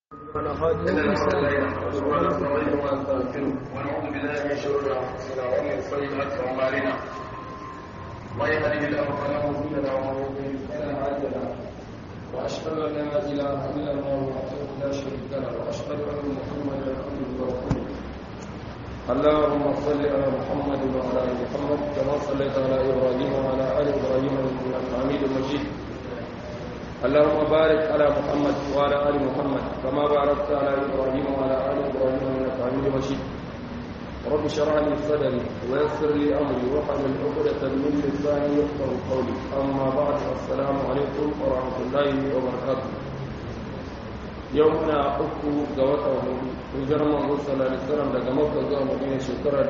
ونعوذ بالله من شرور انفسنا ومن سيئات اعمالنا من يهده الله فلا مضل له ومن يضلل فلا هادي له واشهد ان لا اله الا الله وحده لا شريك له واشهد ان محمدا عبده ورسوله اللهم صل على محمد وعلى ال محمد كما صليت على ابراهيم وعلى ال ابراهيم انك حميد مجيد اللهم بارك على محمد وعلى ال محمد كما باركت على ابراهيم وعلى ال ابراهيم انك حميد مجيد رب اشرح لي صدري ويسر لي امري واحلل عقدة من لساني يفقهوا قولي اما بعد السلام عليكم ورحمه الله وبركاته يومنا uku ga watan hudu hijirar manzo sallallahu alaihi wasallam daga makka zuwa madina shekara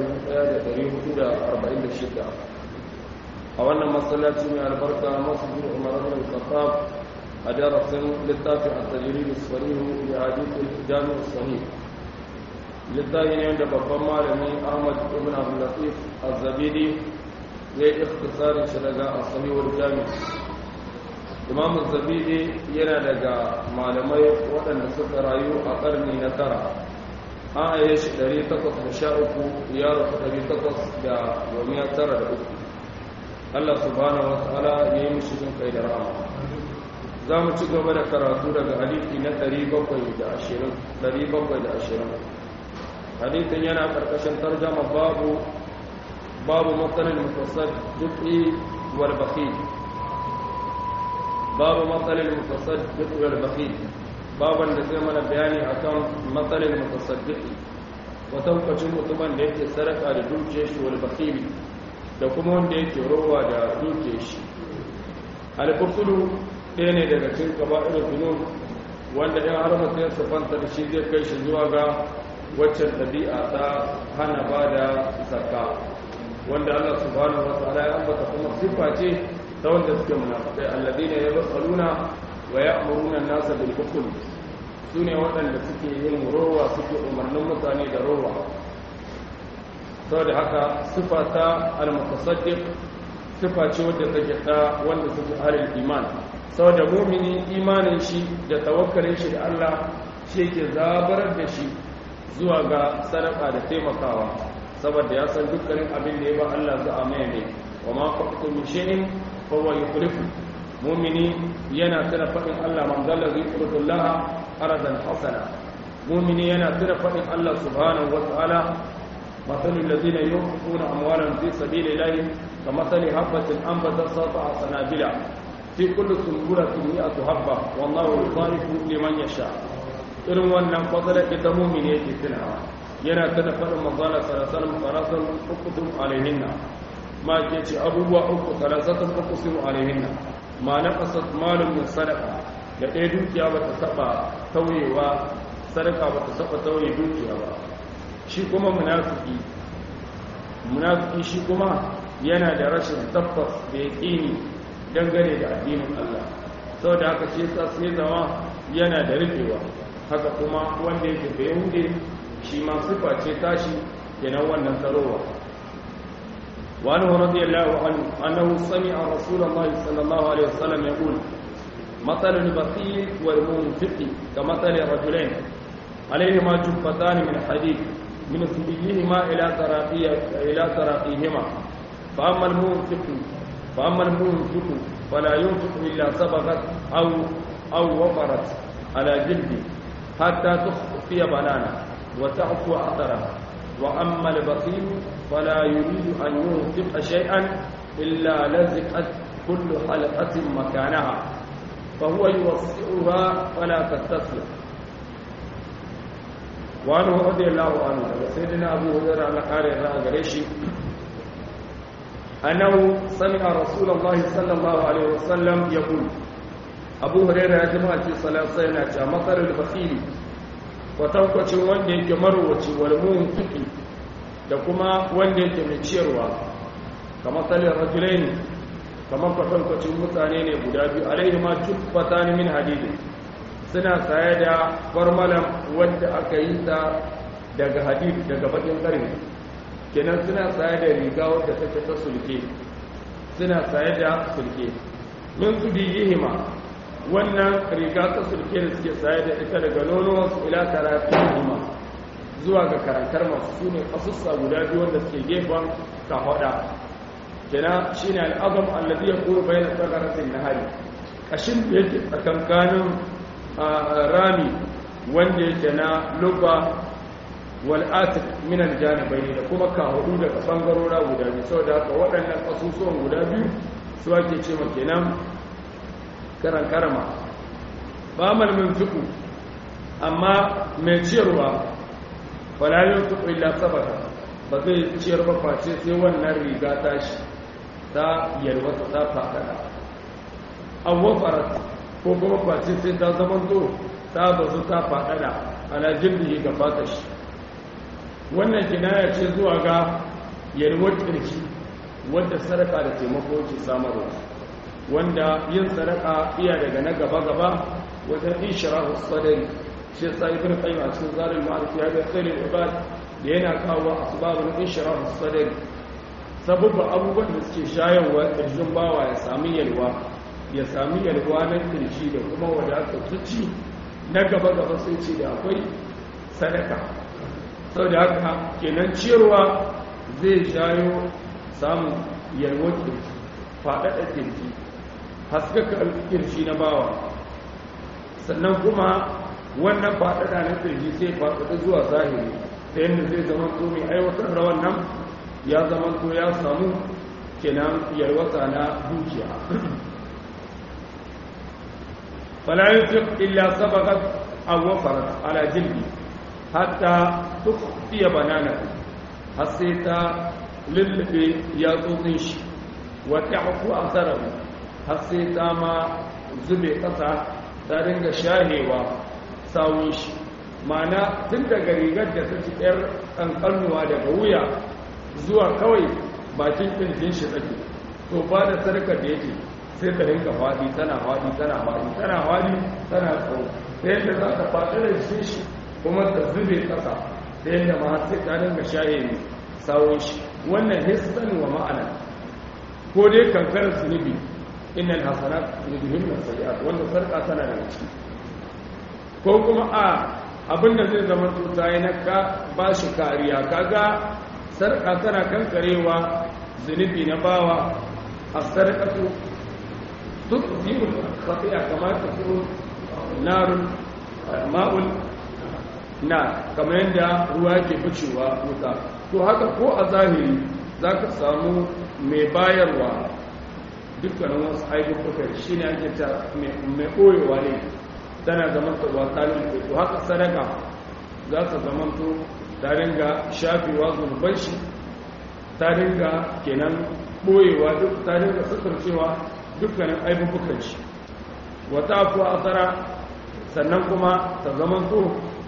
1446 a wannan masallaci mai albarka masjid umar ibn khattab a darasin littafin at-tajrid as-sarih li hadith al-jami' as-sahih littafi ne wanda babban malami Ahmad ibn Abdul Latif az-Zabidi zai ikhtisarin shi daga as-sahih wal-jami' Imam az-Zabidi yana daga malamai waɗanda suka rayu a ƙarni na tara an aye shi 813 ya rasu 893 Allah subhanahu wa ta'ala ya yi mishi jin kai da rahama za mu ci gaba da karatu daga hadisi na 720 hadisin yana karkashin tarjama babu babu matsalin mutasaddiqi wal bakhil babu matsalin mutasaddiqi wal bakhil baban da zai mana bayani akan matsalin mutasaddiqi wata kwacin mutumin da yake sadaka da dukiyar shi wal bakhil da kuma wanda yake rowa da dukiyar shi al-bukhulu ɗaya ne daga cikin kaba'ir zunub wanda ɗan har mutum ya sufanta da shi zai kai shi zuwa ga waccan ɗabi'a ta hana ba da zakka wanda Allah subhanahu wa ta'ala ya ambata kuma siffa ce ta wanda suke munafikai alladina yabkhuluna wa ya'muruna an-nasa bil bukhl sune waɗanda suke yin rowa suke umarnin mutane da rowa saboda haka siffa ta al-mutasaddiq siffa ce wadda take ta wanda suke halin iman saboda mumini imanin shi da tawakkalin shi da Allah shi yake zabarar da shi zuwa ga sadaka da taimakawa saboda ya san dukkanin abin da ya ba Allah za a mai ne wa ma faqtu min shay'in fa huwa yukhlifu mumini yana tana fadin Allah man dalla zikrullaha aradan hasana mumini yana tana fadin Allah subhanahu wa ta'ala مثل الذين ينفقون أموالهم في سبيل الله كمثل حبة أنبتت سبع سنابل في كل سنبلة مئة حبة والله يضاعف لمن يشاء irin wannan fadalar ita mumin yake tunawa yana tana faɗin manzana salasalam salasan ukutum alaihinna ma ke ce abubuwa uku salasatan ukutum alaihinna ma na ƙasar malum min sadaka da ɗaya dukiya ba ta taɓa tauyewa sadaka ba ta taɓa tauye dukiya ba shi kuma munafiki munafiki shi kuma yana da rashin tabbas da yaƙini dangane da addinin Allah sau da haka shi sa sai zama yana da rufewa haka kuma wanda yake da yahudi shi ma sifa ce tashi kenan wannan tsarowa wani wa radiyallahu anhu annahu sami'a rasulullahi sallallahu alaihi wasallam yaqul مثل البخيل والمنفق كمثل رجلين عليهما جفتان من حديد من سبيلهما إلى تراقي إلى تراقيهما فأما المنفق فأما المنفق فلا ينفق إلا سبقت أو أو وفرت على جلده حتى تخفي بنانا وتعفو أثرها وأما البخيل فلا يريد أن ينفق شيئا إلا لزقت كل حلقة مكانها فهو يوسعها فلا تستسلم وعنه رضي الله عنه سيدنا أبو هريرة على قارئ الرأى أنه سمع رسول الله صلى الله عليه وسلم يقول أبو هريرة يا جماعة صلاة سينا مثل البخيل وتوقع wanda yake marwaci wal munfiqi da kuma wanda yake mai ciyarwa kamar salin rajulaini kamar kwatankwacin mutane ne guda biyu alaihi ma tuffatan min hadidi suna saye da farmalan wadda aka yi ta daga hadid daga bakin karni kenan suna saye da riga wadda take ta sulke suna saye da sulke min su biyihima wannan riga ta sulke da suke saye da ita daga nono su ila tarafihima zuwa ga karantar masu su ne kasussa guda biyu wanda suke gefen kafaɗa kina shi ne al'azam allazi ya kuru bayan tsagaratin nahari kashin da yake tsakankanin rami wanda yake na lubba wal'atik minan janibai da kuma kahudu daga bangarora guda biyu saboda haka waɗannan ƙasusuwan guda biyu su ake ce kenan karan karama ba malmin fiku amma mai ciyarwa falalin fiku illa sabata ba zai ciyar ba face sai wannan riga tashi ta yalwata ta faɗaɗa an wafarat ko kuma face sai ta zamanto ta bazu ta faɗaɗa ana jirgin ga fata shi wannan kinaya ce zuwa ga yalwar ƙirki wadda sadaka da taimako ke samarwa wanda yin sadaka iya daga na gaba-gaba wajen ishirahu sadari shi ya tsaye bin kai a cikin zarin ma'aiki ya ga tsirin ibad da yana kawo asibabin ishirahu sadari sabubba abubuwan da suke shayarwa ƙirjin bawa ya sami yalwa ya sami yalwa na ƙirji da kuma wadata zuci na gaba-gaba sai ce da akwai sadaka sau da haka kenan ciyarwa zai shayo samun yalwar kirki faɗaɗa kirki haskaka kirshi na bawa sannan kuma wannan faɗaɗa na kirji sai faɗaɗa zuwa zahiri ta yadda zai zama to mai aiwatar da wannan ya zama to ya samu kenan yalwata na dukiya fala yunfiq illa sabaqat aw wafarat ala jildi hatta tukhfiya banana har sai ta lullube yatsotsin shi wata haku a tsarabu har sai ta ma zube ƙasa ta dinga shahewa sawun shi mana tun daga rigar da ta ci ɗayar ƙanƙanuwa daga wuya zuwa kawai bakin ƙirjin shi tsaki to ba da sarkar da yake sai ta rinka faɗi tana faɗi tana faɗi tana faɗi tana tsawo ta yadda za ta faɗi da shi kuma ta zube ƙasa ta yadda ma sai ta dinga shahe ne sawun shi wannan hissan wa ma'ana ko dai kankarar zunubi innal hasanat yudhibun sayiat wanda sarka tana da ciki ko kuma a abinda zai zama tuta yana ka ba shi kariya kaga sarka tana kankarewa zunubi na bawa a sarkatu duk zibul khati'a kamar ta tsoro narun ma'ul na kamar yadda ruwa ke ficewa wuta to haka ko a zahiri za ka samu mai bayarwa dukkanin wasu ayyukuka shi ne ake ta mai ɓoyewa ne tana zaman ta ba talin to haka sadaka za ta zaman to ta ringa shafewa zunuban shi ta ringa kenan ɓoyewa duk ta ringa sukurcewa dukkanin ayyukukan shi wata kuwa asara sannan kuma ta zaman to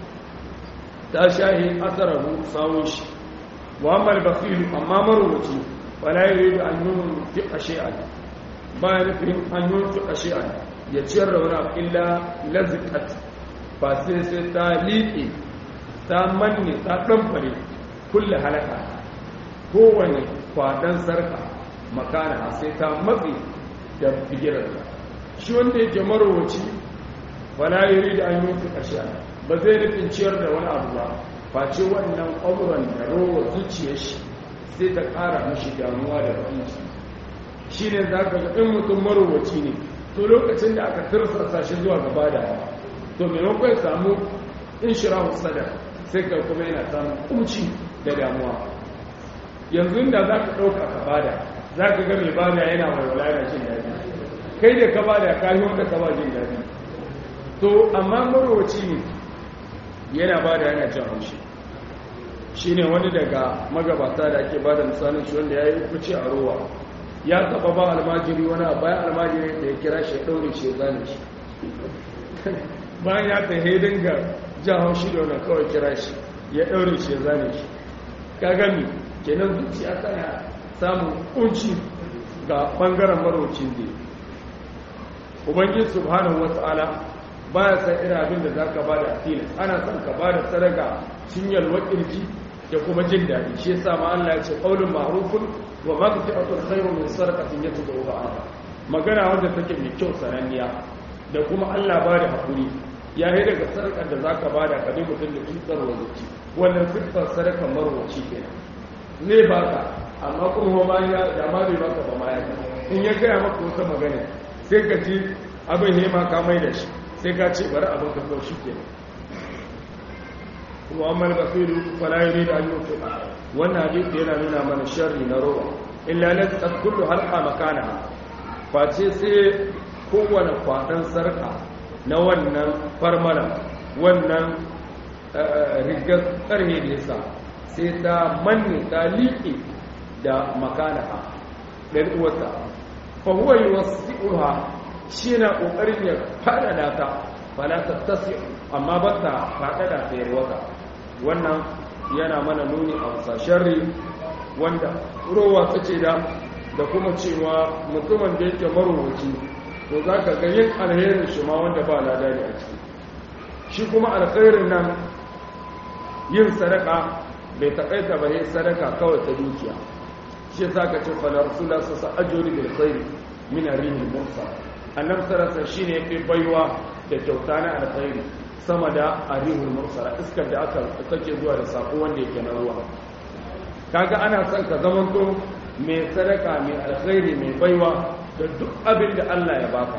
ta shahi asarahu sawun shi واما البخيل اما مروتي فلا يريد ان ينفق شيئا ما ينفق ان ينفق شيئا يتشر ولا الا لزقت فسي ta liƙe ta manne ta ɗanfare kulle halaka kowane kwaɗan sarka makana sai ta matsi da bigirarsa shi wanda yake marowaci wala yuri da an yi fi ba zai nufin ciyar da wani abu ba face wannan ƙwamuran da rowa zuciyar shi sai ta ƙara mashi damuwa da bakinci shi ne za ka in mutum marowaci ne to lokacin da aka tirsasa shi zuwa gaba da to maimakon ya samu in shira sadar sai ka kuma yana samun kumci da damuwa yanzu da za ka ɗauka ka bada za ka ga mai bada yana walwala yana jin daɗi kai da ka bada ka yi wanda ka ba jin daɗi to amma marowaci ne yana bada yana jin haushi shi ne wani daga magabata da ake bada misalin shi wanda ya yi kuce a rowa ya taba ba almajiri wani bayan almajiri da ya kira shi ya ɗaure shi ya zane shi bayan ya ta hedin ga jan haushi da wani kawai kira shi ya ɗaure shi ya zane shi ka gami kenan zuciya tana samun kunci ga ɓangaren marocin da ubangiji subhanahu wata'ala baya san irin abin da za ka ba da tilas ana son ka ba da sadaka cinyar wakilci da kuma jin daɗi shi yasa ma Allah ya ce qaulun ma'rufun wa maghfiratun khairun min sadaqatin yatba'uha adha magana wanda take mai kyau sananniya da kuma Allah ba da haƙuri ya yi daga sarƙar da za ka ba da kaɗi mutum da cutar wazuci wannan siffar sarƙar marwaci kenan zai ba ka amma kuma ma ya da ma bai baka ba ma ya in ya gaya maka wata magana sai ka ji abin hema ka mai da shi sai ka ce bari abin ka kawo shi kenan kuma amma basiru fala yuri da ayyuka fiqa wannan hadisi yana nuna mana sharri na rowa illa la taqullu halqa makanaha face sai kowane kwaɗan sarka na wannan farmala wannan rigar ƙarhe da yasa sai ta manne ta liƙe da makanaha ɗan uwata fahuwa yi wasu shi na ƙoƙarin ya faɗaɗa ta falata tasi amma ba ta faɗaɗa ta yarwata wannan yana mana nuni a wasa sharri wanda rowa ta ce da da kuma cewa mutumin da yake marowaci to za ka ga yin alherin shi ma wanda ba lada ne a ciki shi kuma alkhairin nan yin sadaka bai taƙaita ba yin sadaka kawai ta dukiya shi za ka ce fala rasula su sa ajiyar bil khairi min arrihil mursa annab sarasa shi ne fi baiwa da kyauta na alkhairi sama da arrihul mursala iskar da aka take zuwa da sako wanda yake na ruwa kaga ana son ka zamanto mai sadaka mai alkhairi mai baiwa da duk abin da Allah ya baka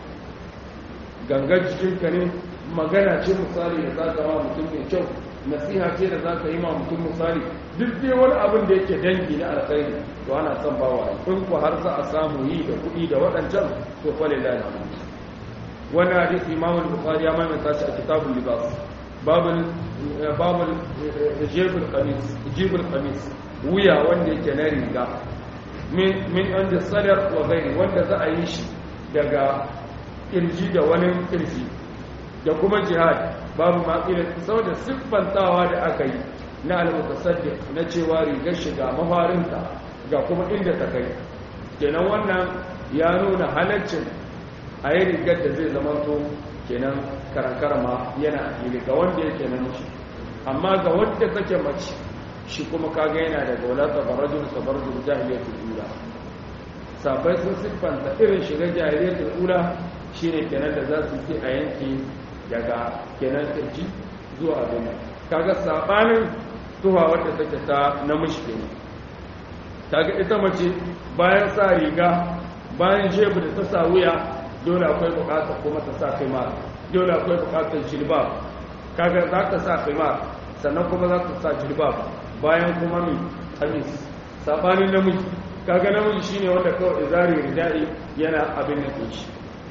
gangar jikinka ne magana ce misali da za ka ma mutum mai kyau nasiha ce da za ka yi ma mutum misali duk dai wani abin da yake dangi na alkhairi to ana son bawa in ku har za a samu yi da kuɗi da waɗancan to fa lillahi wani hadisi imam al-bukhari ya maimaita shi a kitabul libas babul babul jibul qamis jibul qamis wuya wanda yake na riga min inda sadar wa gairi wanda za a yi shi daga kirji da wani kirji da kuma jihad babu maƙilin saboda siffantawa da aka yi na al-mutasaddiq na cewa rigar shiga mafarinta ga kuma inda ta kai kenan wannan ya nuna halaccin a yi rigar da zai zama to kenan karankarama yana a fili ga wanda yake namiji amma ga wanda take mace shi kuma kaga yana daga wadata barajin sabarajin jahiliyatul ula sabai sun siffanta irin shiga jahiliyatul ula shine kenan da za su yi a yanki daga kenan kirji zuwa abin kaga sabanin tuha wadda take ta namiji kenan kaga ita mace bayan sa riga bayan shebu da ta sa wuya dole akwai bukatar kuma ta sa khimar dole akwai bukatar jilbab kaga za ta sa khimar sannan kuma za ta sa jilbab bayan kuma mi kamis sabanin namiji kaga namiji shine wanda kawai izari ridai yana abin da shi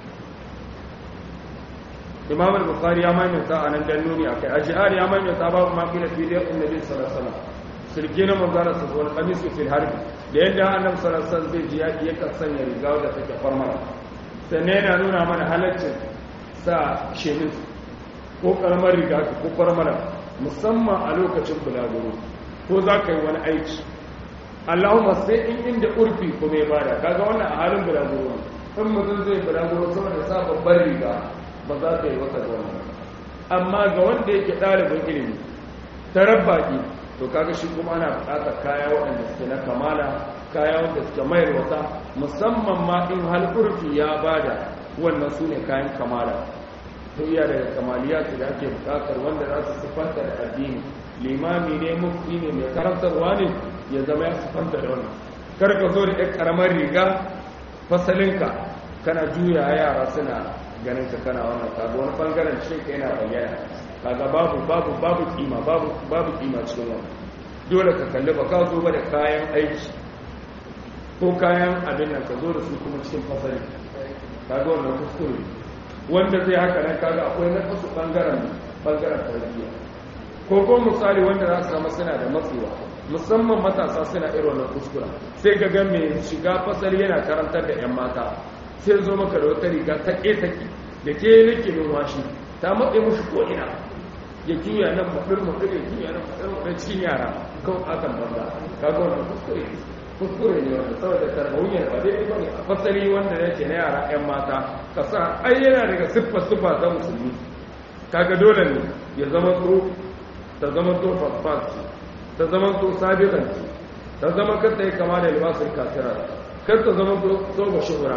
imam al-bukhari ya maimaita a nan dan nuni akai ajihar ya maimaita babu ma kila fi da annabi sallallahu alaihi wasallam sirge na manzara sa wal qamis fil harbi da yadda annabi sallallahu alaihi wasallam zai ji yaki yakan sanya riga da take farmara sannan yana nuna mana halaccin sa shemis ko karamar riga ko farmara musamman a lokacin bulaguro ko za ka yi wani aiki allahumma sai in inda urfi ko mai bada kaga wannan a halin bulaguro in mutum zai bulaguro sama da sa babbar riga ba za ka yi wata da wannan amma ga wanda yake ɗalibin ilimi ta rabbaki to kaga shi kuma ana buƙatar kaya waɗanda suke na kamala kaya wanda suke mayar wata musamman ma in hal urfi ya bada wannan su ne kayan kamala to iya daga kamaliya da ake buƙatar wanda za su sifanta da addini limami ne mufti ne mai karantarwa ne ya zama ya sifanta da wannan kar ka zo da ɗan ƙaramar riga fasalinka kana juya yara suna ganin ka kana wannan kaga wani bangaren shi ka yana bayyana kaga babu babu babu kima babu babu kima cikin wannan dole ka kalli ba ka zo ba da kayan aiki ko kayan abin nan ka zo da su kuma cikin fasali kaga wannan kuskure wanda zai haka nan kaga akwai na kasu bangaren bangaren tarbiyya ko ko misali wanda za su zama suna da matsewa musamman matasa suna irin wannan kuskura sai ga ga mai shiga fasali yana karantar da yan mata sai zo maka da wata riga ta ƙetaki da ke nake numfashi ta matse mushi ko'ina ya juya nan maɗin maɗin ya juya nan maɗin maɗin cikin yara kawai akan banza kaga wannan kuskure kuskure ne wanda saboda tarbawiyyar ba dai ba ne a fasali wanda yake na yara yan mata ka sa ai yana daga siffa siffa ta musulmi kaga dole ne ya zama to ta zama to fasfas ta zama to sabiqan ta zama kar ta yi kama da libasin kafira kar ta zama to ba shuhura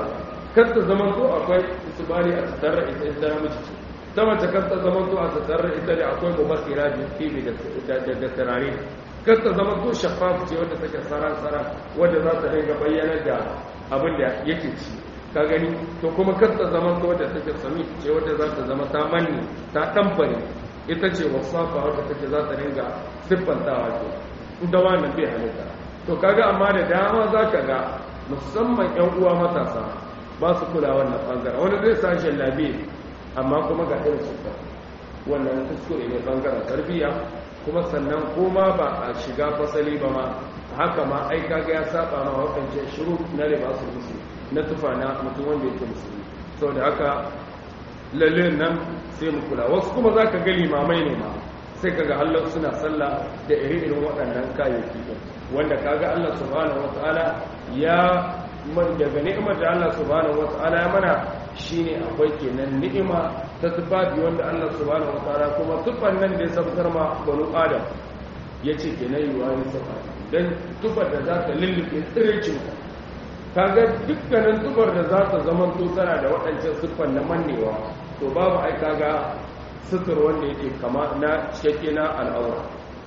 kar ta zama to akwai isbali a tattare ita ita namiji ce ta mace kar ta zama to a tattare ita da akwai mubasira da tibi da da tarare kar ta zama to shaffaf ce wanda take saran saran wanda za ta dinga bayyana da abin da yake ci ka gani to kuma kar ta zama to wadda take sami ce wadda za ta zama ta manni ta ɗanfare ita ce wasafa wadda take za ta dinga siffantawa ke inda wannan bai halitta to kaga amma da dama za ka ga musamman yan uwa matasa ba su kula wannan bangaren wani zai sa shallabe amma kuma ga irin su wannan kuskure ne bangaren tarbiyya kuma sannan koma ba a shiga fasali ba ma haka ma ai kaga ya saba ma wakance shiru na libasul musu na tufa na mutum wanda yake musulmi saboda haka lalle nan sai mu kula wasu kuma zaka ga limamai ne ma sai kaga Allah suna sallah da irin waɗannan kayayyaki din wanda kaga Allah subhanahu wataala ya man daga ni'imar da Allah subhanahu wataala ya mana shine akwai kenan ni'ima ta tufafi wanda Allah subhanahu wataala kuma tufan nan da ya sabkar ma banu adam yace kenan yi wani safa dan tufar da za ta lullube tsiricin kaga dukkanin tufar da za ta zama to tana da waɗancan siffan na mannewa to babu ai kaga sutur wanda yake kama na cikakke na al'aura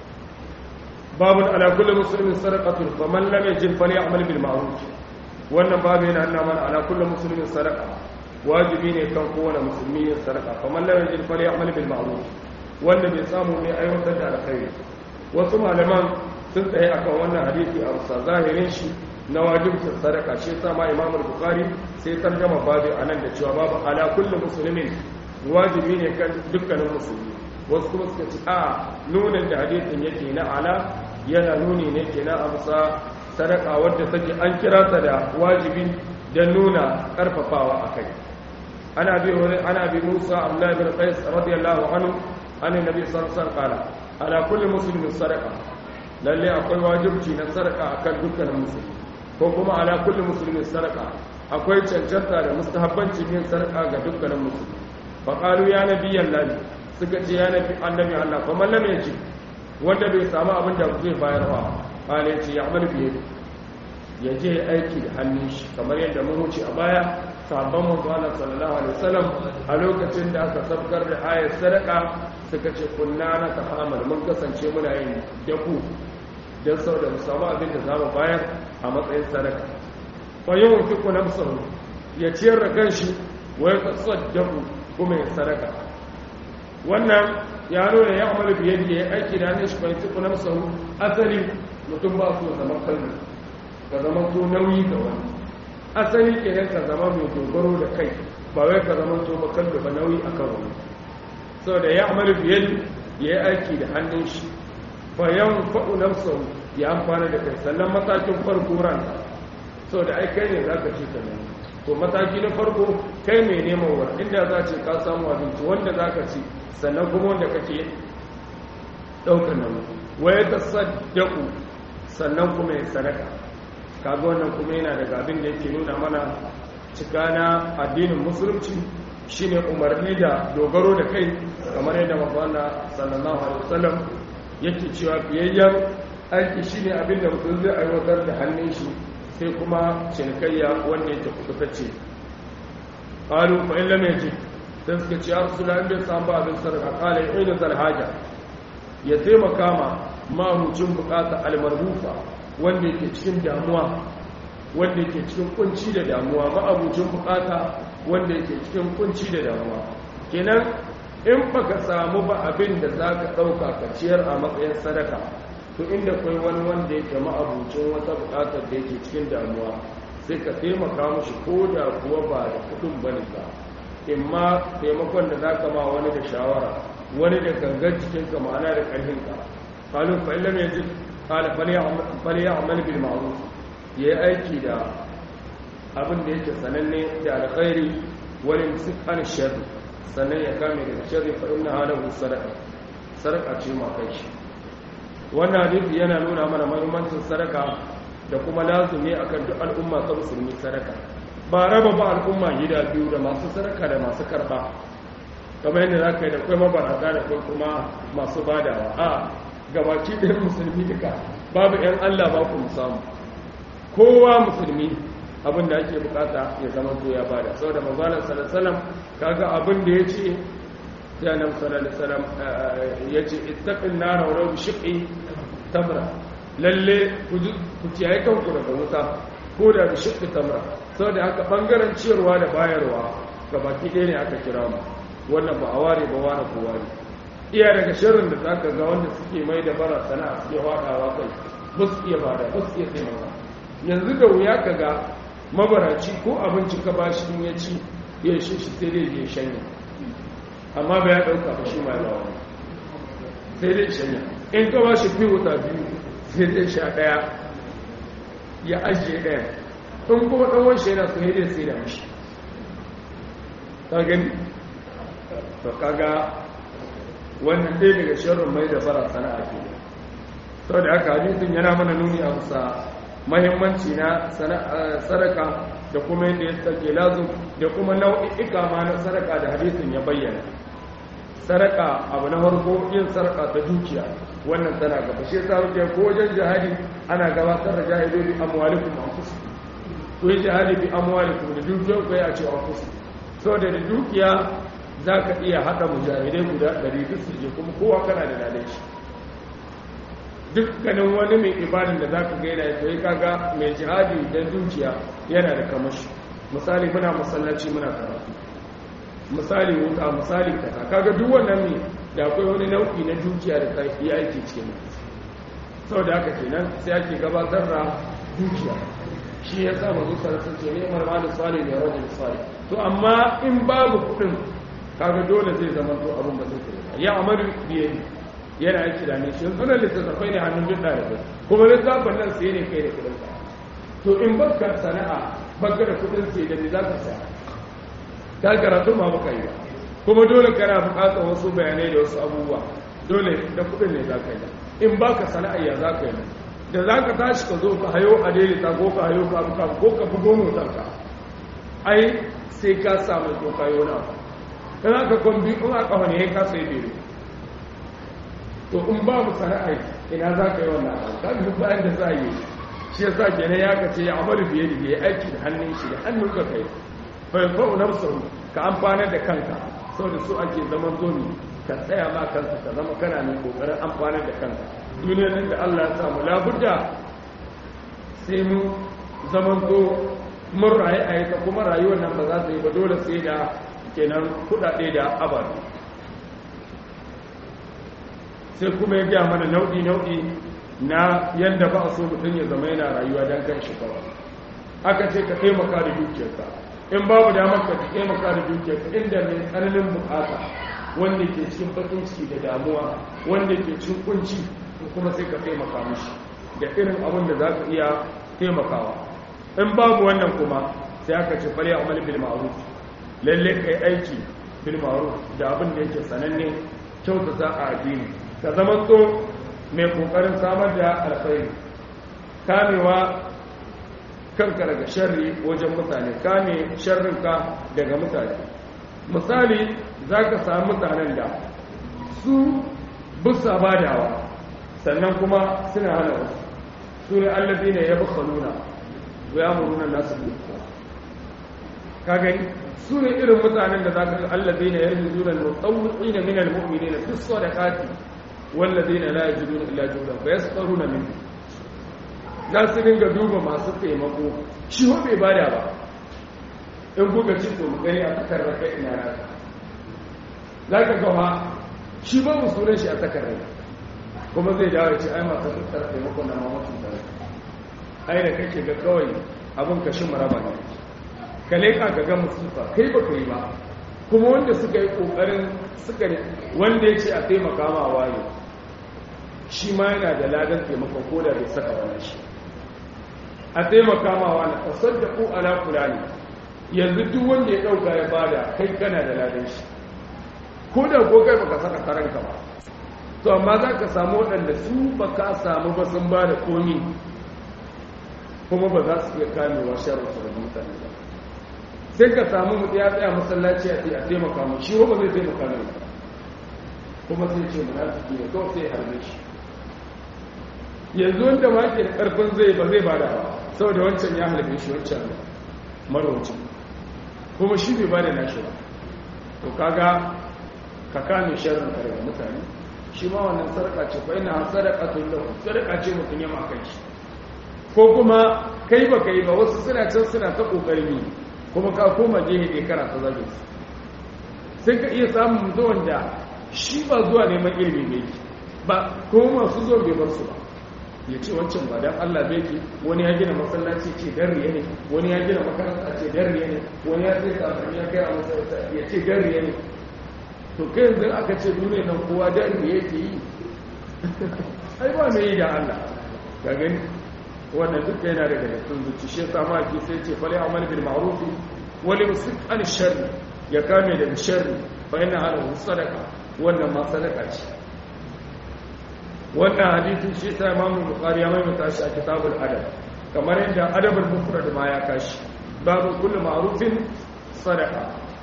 babu ala kulli muslimin sadaqatun faman lam yajid falyamal bil ma'ruf wannan babu yana nuna mana ala kulli muslimin sadaqa wajibi ne kan kowane musulmi yin sadaqa faman lam yajid falyamal bil ma'ruf wanda bai samu ne aiwatar da alkhairi wasu malaman sun tsaye akan wannan hadisi a rusa zahirin shi na wajibcin sadaka shi yasa ma Imam Bukhari sai tarjama babu anan da cewa babu ala kulli muslimin wajibi ne kan dukkanin musulmi wasu kuma suka ce a nunin da hadisin yake na ala yana nuni ne ke na amsa sadaka wadda take an kira ta da wajibi don nuna karfafawa a kai ana bi wani ana bi musa abdullahi bin qais radiyallahu anhu an nabi sallallahu alaihi wasallam ala kulli muslimin sadaka lalle akwai wajibci na sadaka akan dukkanin musulmi ko kuma ala kulli muslimin sadaka akwai cancanta da mustahabbancin yin sadaka ga dukkanin musulmi fa qalu ya nabiyyan lahi suka ce ya nabi annabi Allah fa man lam yaji wanda bai samu abin da zai bayar ba kale ce ya amal biye ya je aiki da hannun shi kamar yadda mun wuce a baya sabon manzo Allah sallallahu alaihi wasallam a lokacin da aka sabkar da ayar sadaka suka ce kunna na tahamal mun kasance muna yin daku dan saboda mu samu abin da zamu bayar a matsayin sadaka fa yawan fiku nafsahu ya ciyar da kanshi wa ya tasaddaqu kuma ya sadaka wannan ya nuna ya amalu biyar da ya aiki da hannun shi bai tuku na musahu asali mutum ba su zama kalmi ka zama to nauyi ga wani asali kenan ka zama mai dogaro da kai ba wai ka zama to ba kalmi ba nauyi a kan wani saboda ya amalu biyar ya yi aiki da hannun shi fa yan fa'u na musahu ya amfana da kai sannan matakin farko ranka saboda ai kai ne za ka ce ka nemi to mataki na farko kai mai neman wa inda za ce ka samu abinci wanda za ka ci sannan kuma wanda kake ɗaukar nan waye ta saddaku sannan kuma ya sadaka kaga wannan kuma yana daga abin da yake nuna mana cika na addinin musulunci shine umarni da dogaro da kai kamar yadda mafana sallallahu alaihi wasallam yake cewa biyayyen aiki shine abin da mutum zai aiwatar da hannun shi sai kuma cinikayya wanda yake kututacce qalu fa in lam yajid sai suka ce rasulullah in bai samu abin sarka qala ina zal haja ya taimaka ma mahucin bukata almarhufa wanda yake cikin damuwa wanda yake cikin kunci da damuwa ma'abucin bukata wanda yake cikin kunci da damuwa kenan in baka samu ba abin da zaka dauka ka ciyar a matsayin sadaka to inda kai wani wanda yake ma'abucin wata bukatar da yake cikin damuwa sai ka taimaka mushi ko da kuwa ba da kudin bane ba imma taimakon da zaka ma wani da shawara wani da gangar cikin ka ma'ana da karfin ka qalu fa illam yajid qala falya'mal bil ma'ruf yayi aiki da abin da yake sananne da alkhairi wani musik an sharri sannan ya kame daga sharri fa inna halahu sadaqa sadaqa ce ma kai shi wannan hadisi yana nuna mana muhimmancin sadaka da kuma lazumi akan duk al'umma ta musulmi sadaka ba raba ba al'umma gida biyu da masu sadaka da masu karba kamar yadda za ka yi da kai mabarata da kai kuma masu badawa a gabaki ɗayan musulmi duka babu 'yan allah ba ku samu kowa musulmi abin da ake bukata ya zama to ya bada saboda manzon sallallahu alaihi wasallam kaga abin da yace sai annabi sallallahu alaihi wasallam yace ittaqin nar wa law shiqqi tamra lalle ku kiyaye kanku daga wuta ko da bi shiqqi tamra saboda haka bangaren ciyarwa da bayarwa gabaki ɗaya ne aka kira mu wannan ba a ware ba ware ko ware iya daga sharrin da zaka ga wanda suke mai da bara sana'a suke wadawa kai ba su iya bada ba su iya taimaka yanzu da wuya ka ga mabaraci ko abinci ka ba shi ya ci ya shi shi sai dai ya shanya amma ba ya ɗauka ba shi mai lawa sai dai shanya in ka ba shi fi wuta biyu sai dai sha ɗaya ya ajiye ɗaya in kuma ɗan wanshi yana so dai sai da mashi ka gani to kaga wannan ɗaya daga shirin mai da fara sana'a ke sau da aka hadisin yana mana nuni a bisa mahimmanci na sadaka da kuma yadda ya tsake lazu da kuma nau'i'ika ma na sadaka da hadisin ya bayyana sadaka abu na farko yin sadaka ta dukiya wannan tana gaba shi yasa wuce ko wajen jihadi ana gabatar da jihadi bi amwalikum anfusikum ko yi jihadi bi amwalikum da dukiyar ku ya ce anfusikum saboda da dukiya zaka iya hada mujahidai guda 100 su je kuma kowa kana da lalai shi dukkanin wani mai ibadin da za ka gaida ya kai kaga mai jihadi don dukiya yana da kamashi misali muna masallaci muna karatu misali wuta misali kasa kaga duk wannan ne da akwai wani nau'i na dukiya da kai ya aiki cikin sau da haka kenan sai ake gabatar da dukiya shi ya sa mazu sarrafa ce ne marma da sali da rawar da sali to amma in babu kuɗin kaga dole zai zama to abin ba zai kai ya amaru biye yana aiki da ne shi yanzu nan littattafai ne hannun duk ɗalibai kuma littafin nan sai ne kai da kuɗin ka to in baka sana'a baka da kuɗin sai da ne za ka saya ta karatu ma baka yi ba kuma dole kana buƙatar wasu bayanai da wasu abubuwa dole da kuɗin ne za ka yi in baka sana'a ya za ka yi da za ka tashi ka zo ka hayo a daidaita ko ka hayo ka abuka ko ka bugo motarka ai sai ka samu ko ka yi wani abu in aka kwambi in aka wani ka sai bere to in babu sana'a ina za ka yi wannan abu ka duk bayan da za a yi shi ya sa kenan ya kace ya amalu biye da ya aiki da hannun shi da hannun ka kai fa yanfa'u nafsahu ka amfanar da kanka saboda su ake zaman zoni ka tsaya ma kanka ka zama kana mai kokarin amfanar da kanka duniyar nan da Allah ya samu labudda sai mu zaman zo mun rayu a yi kuma rayuwar nan ba za ta yi ba dole sai da kenan kudade da ababe sai kuma ya gaya mana nau'i-nau'i na yadda ba a so mutum ya zama yana rayuwa don kan shi kawai aka ce ka taimaka da dukiyarka in babu damar ka taimaka da dukiyarka inda mai tsananin bukata wanda ke cikin bakin ciki da damuwa wanda ke cikin kunci kuma sai ka taimaka mishi da irin abin da za ka iya taimakawa in babu wannan kuma sai aka ce fari amal bil ma'ruf lalle kai aiki bil ma'ruf da abin da yake sananne kyautata a addini ka zama so mai kokarin samar da alkhairi kamewa kanka daga sharri wajen mutane kame sharrinka daga mutane misali za ka samu mutanen da su busa badawa sannan kuma suna hana wasu su ne allazi ne ya buka nuna ya muruna nasu bukuwa ka gani su ne irin mutanen da za ka ga allazi ne ya yi zuwa da tsawuki na minal mu'mini na duk so da kati wallazi ne la ya ji nuna illa judan ba ya tsaro na min za su dinga duba masu taimako shi ho bai bada ba in kuka ci to mu gani a takar raka ina raka za ka gawa shi ba mu sunan shi a takar raka kuma zai dawo ya ce ai masu tattara taimako na mamacin tare ai da kake ga kawai abin ka shi maraba ne ka leƙa ka ga musufa kai ba ka yi ba kuma wanda suka yi ƙoƙarin suka wanda ya ce a taimaka ma waye shi ma yana da ladan taimako ko da bai saka wani shi a taimaka ma wani kasar da ku ala kula ne yanzu duk wanda ya ɗauka ya bada kai kana da ladan shi ko da ko kai baka saka karanka ba to amma za ka samu waɗanda su ba ka samu ba sun ba da komi kuma ba za su iya kamewa sharar su da mutane ba sai ka samu mutu ya tsaya masallaci a a taimaka mu shi ba zai taimaka mai kuma sai ce munafiki ne kawai sai harbe shi yanzu wanda ma ke da karfin zai ba zai bada ba saboda wancan ya halbe shi wancan marauci kuma shi bai ba da nashi ba to kaga ka kame sharrin kare mutane shi ma wannan sarƙa ce fa ina sadaka tun da sarƙa ce mutum ya makan shi ko kuma kai ba kai ba wasu suna can suna ta ƙoƙari kuma ka koma gehe ne kana ta zage su sai ka iya samun mutum da shi ba zuwa neman ilimi ne ba kuma masu zo bai bar su ba ya ce wancan ba dan Allah bai ki wani ya gina masallaci ce dan riya ne wani ya gina makaranta ce dan riya ne wani ya sai kafin ya kai a masallaci ya ce dan riya ne to kai yanzu aka ce duniya nan kowa dan riya yake yi ai ba mai yi da Allah ga gani wannan duk yana daga cikin zuci shi yasa ma ki sai ce fali amal bil ma'ruf wa li musik an sharri ya kame daga sharri fa inna halahu sadaqa wannan ma sadaka ce wannan hadisin shi ta imamu bukari ya maimaita shi a kitabul adab kamar yadda adabul mufrad ma ya kashi babu kullu ma'rufin sadaqa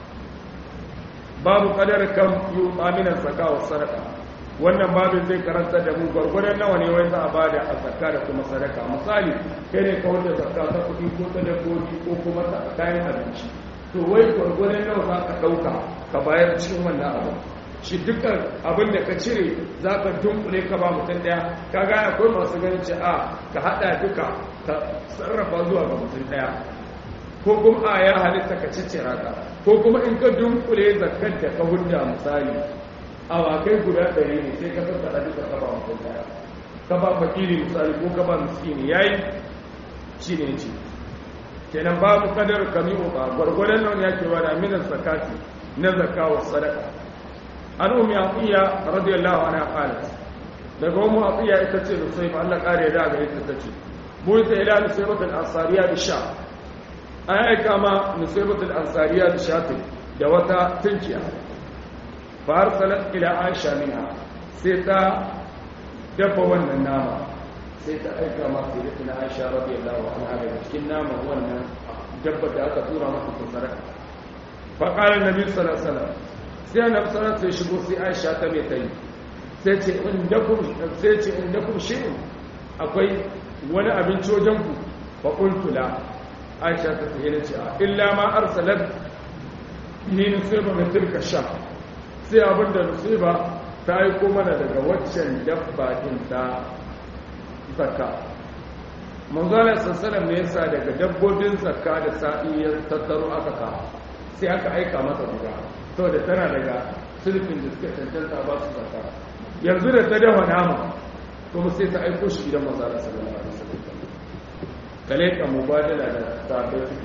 babu qadar kam yu aminan zakka wa sadaqa wannan babin zai karanta da mu gwargwadon nawa ne wai za a bada a zakka da kuma sadaka misali kai ne kawai da zakka ta kuɗi ko ta dabbobi ko kuma ta kayan abinci to wai gwargwadon nawa za ka ɗauka ka bayar cikin wannan abu shi dukkan abin da ka cire za ka dunkule ka ba mutum daya ka gaya akwai masu ganin ce a ka hada duka ka sarrafa zuwa ga mutum daya ko kuma a ya halitta ka ciccira ka ko kuma in ka dunkule zakar da ka hudda misali awakai guda ɗari ne sai ka tattara duka ka ba mutum daya ka ba fakiri misali ko ka ba miskini yayi shi ne ce kenan babu kadar kami uka gwargwadon nan ya ke wada minan zakati na zakawa sadaka an umi atiya radiyallahu anha qalat daga umu atiya ita ce nusayba Allah kare da ga ita tace buita ila nusaybat al-ansariya bi sha an aika ma nusaybat al-ansariya bi shatin da wata tunkiya fa arsalat ila aisha minha sai ta dafa wannan nama sai ta aika ma sayyidatina aisha radiyallahu anha da cikin nama wannan dabba da aka tura masa tsara fa qala an-nabi sallallahu alaihi wasallam sai na sanar sai shigo sai aisha ta mai tayi sai ce inda kun shirin akwai wani abinci wajen ku ba ƙultula aisha ta tsaye da ce a illa ma arsalar ni nusiba mai turka sha sai abinda nusiba ta yi mana daga waccan dabba din ta zakka manzalar sassanar me yasa daga dabbobin zakka da sa'i ya tattaro aka kawo sai aka aika masa guda saboda tana daga sulfin da suka cancanta ba su zaka yanzu da ta dafa nama kuma sai ta aiko shi gidan mazara sallallahu alaihi wasallam kale ka mubadala da sabai suke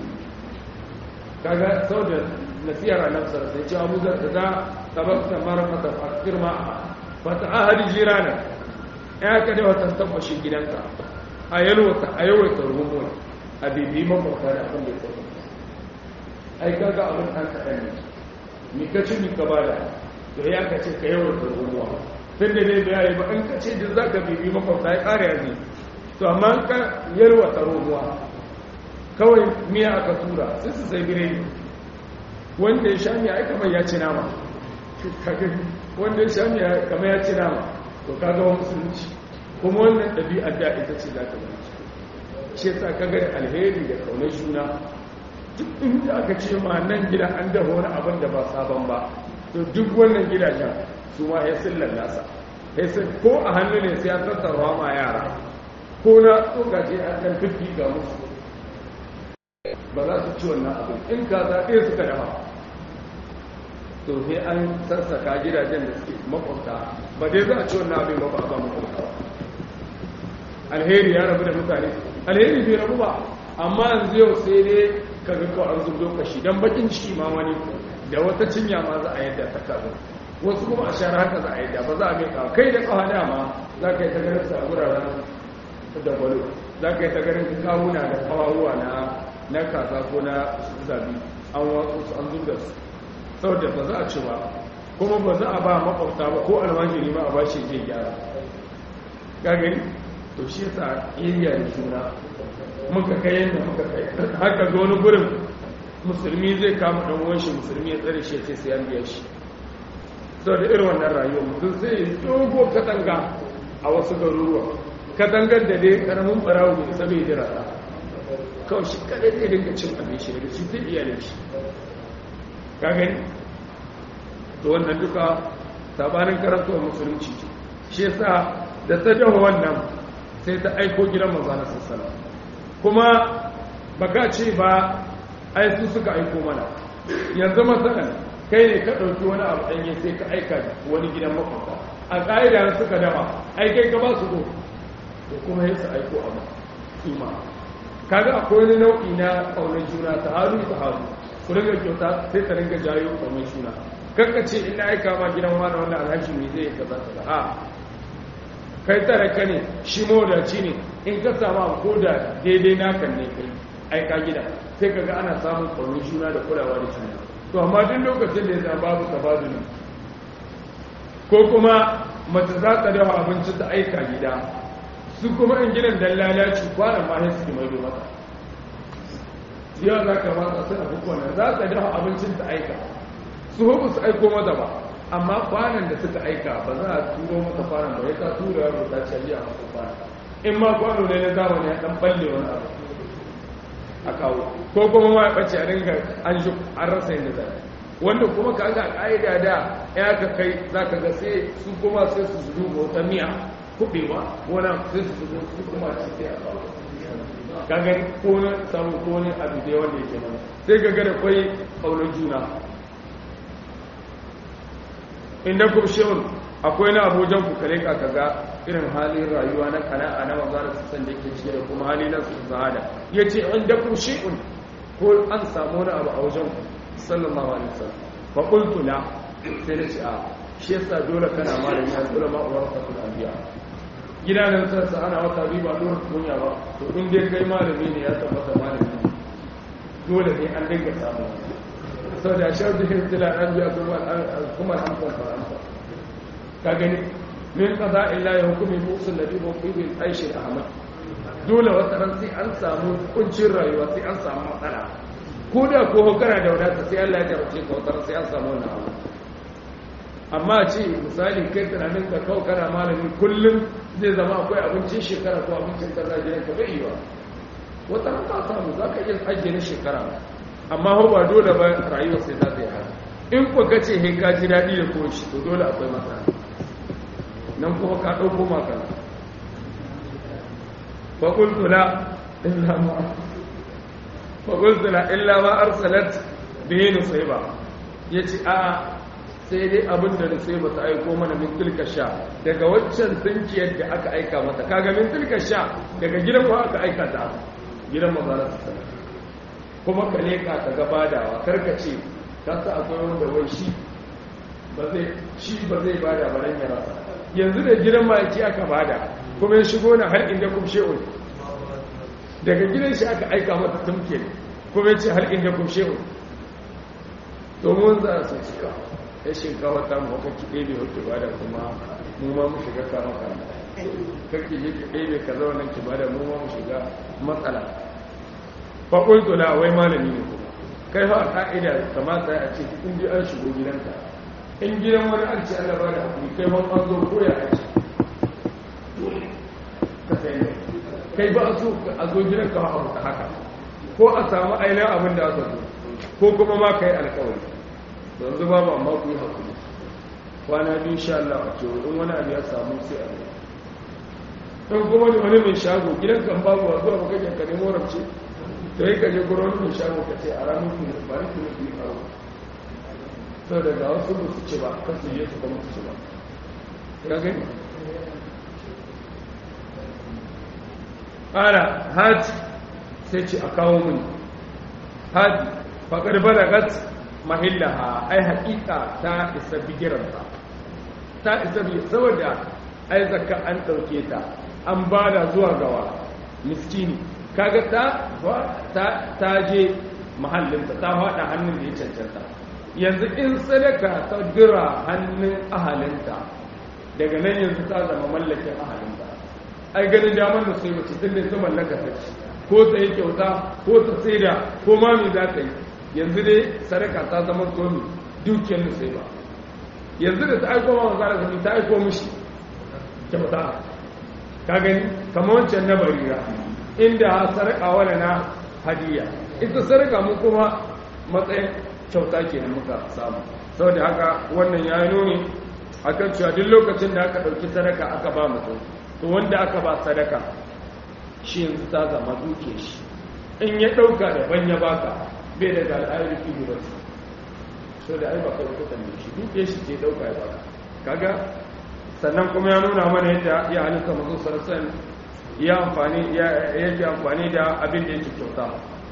kaga saboda nasiyar annabi sallallahu alaihi wasallam Abu Zar da tabakta marfata fakir ma fata ahadi jirana ya ka da wata tabbashi gidanka a yalwata a yawaita rumun a bibi makwabta da abin da ya tsaye ai kaga abin ɗan kaɗan ne mi ka ci mi ka bada to ya ka ce ka yawar da ruwa tun da dai bayani ba in ka ce da za ka bibi makwabta ya ƙara yanzu to amma in ka yalwa ta ruwa kawai miya aka tura sai su sai biredi wanda ya sha miya ai kamar ya ci nama wanda ya sha miya kamar ya ci nama to ka ga wani musulunci kuma wannan ɗabi'ar da ita ce za ta zama shi yasa ka ga alheri da kaunar juna duk inda aka ce ma nan gida an dafa wani abin da ba sabon ba to duk wannan gidajen su ma ya sillar nasa ko a hannu ne sai ya tattarwa ma yara ko na tsokace a kan fiffi ga musu ba za su ci wannan abin in ka zaɓe suka dafa to sai an sassaka gidajen da suke makwabta ba dai za a ci wannan abin ba ba a ba makwabta ba alheri ya rabu da mutane alheri bai rabu ba amma yanzu yau sai dai ka ga ko an zubo kashi dan bakin ciki ma wani da wata cinya ma za a yadda ta kazo wasu kuma a shara haka za a yadda ba za a mai kawo kai da kawo dama za ka yi ta ganin sa wuraren da gwalo za ka yi ta ganin kawuna da kawawuwa na na kasa ko na zabi an watsu su an zuba su saboda ba za a ci ba kuma ba za a ba makwabta ba ko almajiri ma a ba shi je gyara ka gani to shi yasa iriya da juna muka kai yadda muka kai haka ga wani gurin musulmi zai kama dan uwan shi musulmi ya tsare shi ya ce sai an biya shi saboda irin wannan rayuwa mutum zai dogo katanga a wasu garuruwa katangar da dai karamin barawo bai sabai jira ta kawai shi kadai zai dinga cin abin shi daga shi zai iyalin shi ka gani to wannan duka sabanin karantar musulunci ce shi yasa da ta dawo wannan sai ta aiko gidan manzo na sallallahu kuma baka ce ba ai su suka aiko mana yanzu masalan kai ne ka ɗauki wani abu ɗanye sai ka aika wani gidan makwabta a ƙa'ida suka dama ai kai ka ba su ko to kuma ya su aiko abu kima kaga akwai wani nau'i na ƙaunar juna ta haru ta haru ku ringa kyauta sai ka ringa jayo ƙaunar juna kanka ce ina aika ma gidan wani wanda alhaji mai zai ka za ka a kai tare ka ne shi mawadaci ne in ka samu abu ko da daidai nakan ne kai aika gida sai ka ga ana samun ƙaunar juna da kulawa da juna to amma duk lokacin da ya zama babu tabaduli ko kuma mace za ta dafa abinci ta aika gida su kuma in gidan dan lalaci kwanan ma sai su mai do mata yau za ka mata suna hukunan za ta dafa abincin ta aika su hukun su aiko mata ba amma kwanan da suka aika ba za a turo mata kwanan ba ya ta tura yaro ta cariya masu kwanan in ma kwano ne na zamani ya dan balle wani abu a kawo ko kuma ma ya ɓace a dinga an shi an rasa yin da wanda kuma ka ga ƙa'ida da ya ka kai za ka ga sai su kuma sai su zuzu ga wata miya kuɓewa wani sai su zuzu su kuma ci sai a kawo ka gani ko na samu ko ne abu da wanda yake mana sai ka gada kwai ƙaunar juna inda kuma shehun akwai na abujan ku kare ka kaga irin halin rayuwa na kana'a na magana su san da yake cike da kuma hali na su zahada ya ce inda kuma shehun ko an samu wani abu a wajen ku sallallahu alaihi wasallam fa qultu la sai nace a shi yasa dole kana malami a dole ma uwar ka kula biya gida nan sai sa ana wata bi ba dole kunya ba to in dai kai malami ne ya tabbata malami dole ne an dinga samu saboda shaudu hintila an biya kuma kuma hamsan faransa ka gani min qada illa ya hukumi musul ladhi wa fi bil aish al ahmad dole wata ran sai an samu kuncin rayuwa sai an samu matsala ko da ko kana da wadata sai Allah ya jarrace ka wata sai an samu wannan abu amma ce misali kai tunanin ka kawo kana malami kullum zai zama akwai abincin shekara ko abincin kaza gidan ka bai yiwa wata ran ka samu za ka iya ajiye na shekara amma hau ba dole ba rayuwa sai za ta yi haka in ku ka ce he ka ji daɗi da ko shi to dole akwai matsala nan kuma ka ɗauko makana fa qultu la illa ma فقلت لا إلا ما أرسلت به نصيبا yace a sai dai abin da nusaiba ta aiko mana min tilka sha daga waccan tsinkiyar da aka aika mata kaga min tilka sha daga gidan ko aka aika ta gidan manzara ta sana kuma ka leka ka ga badawa karka ce ka sa akwai wanda wai shi ba zai shi ba zai bada ba ya rasa yanzu da gidan maki aka bada kuma ya shigo na har inda kum she'un daga gidan shi aka aika mata tumke kuma ya ce har inda kum she'un domin za su cika ya shinkawa ta mu haka ki ɗebe wata ba da kuma mu ma mu shiga kama kama kake je ki ɗebe ka zauna ki ba da mu ma mu shiga matsala fa qultu la wai malami ne kuma kai fa ka'ida kamata a ce in ji an shigo gidanka in gidan wani an ce Allah ba da hakuri kai ma an zo koya a ce ka sai ne kai ba a so a zo gidanka ba abu haka ko a samu ainihin abin da aka zo ko kuma ma ka yi alkawari yanzu ba ba amma ku yi haƙuri kwana biyu sha Allah a ce in wani abu ya samu sai a zai in kuma da wani mai shago gidan kan babu a zuwa makajen ka nemo ramce da yi ka je gurin wani mai shago ka ce a ranar kuma ba ni kuma biyu karo sau da ga wasu ba su ce ba kan su je su kuma su ce ba ya gani ƙara hajji sai ce a kawo mini hajji faƙar balagat mahillaha ai haƙiƙa ta isa bigiranta ta isa bi saboda ai zakka an ɗauke ta an ba da zuwa gawa miskini kaga ta ta ta je mahallinta ta faɗa hannun da ya cancanta yanzu in sadaka ta dira hannun ahalinta daga nan yanzu ta zama mallakin ahalinta ai ganin damar da sai mace tun da ta mallaka ta ci ko ta yi kyauta ko ta saida ko ma me za ta yi yanzu dai sadaka ta zama komi dukiyar da sai ba yanzu da ta aiko ma manzara zami ta aiko mishi kyauta ka gani kamar wancan na barira inda sadaka wala na hadiya ita sadaka mu kuma matsayin kyauta kenan muka samu saboda haka wannan ya yi nuni akan cewa duk lokacin da aka ɗauki sadaka aka ba mutum to wanda aka ba sadaka shi yanzu ta zama duke shi in ya ɗauka daban ya baka bai daga al'ayar fi ba su so da ai baka kuka ne shi duke shi ke ɗauka ya baka kaga sannan kuma ya nuna mana yadda ya halitta mazu sarasan ya amfani ya yake amfani da abin da yake kyauta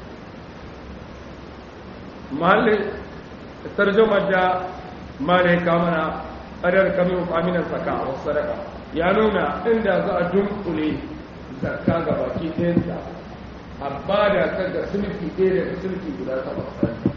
mahallin tarjumar da malaika mana adar kamin aminan saka a wasu sadaka ya nuna inda za a dunkule zakka ga baki ɗayansa a ba da ta ga sulki ɗaya daga sulki guda ta basari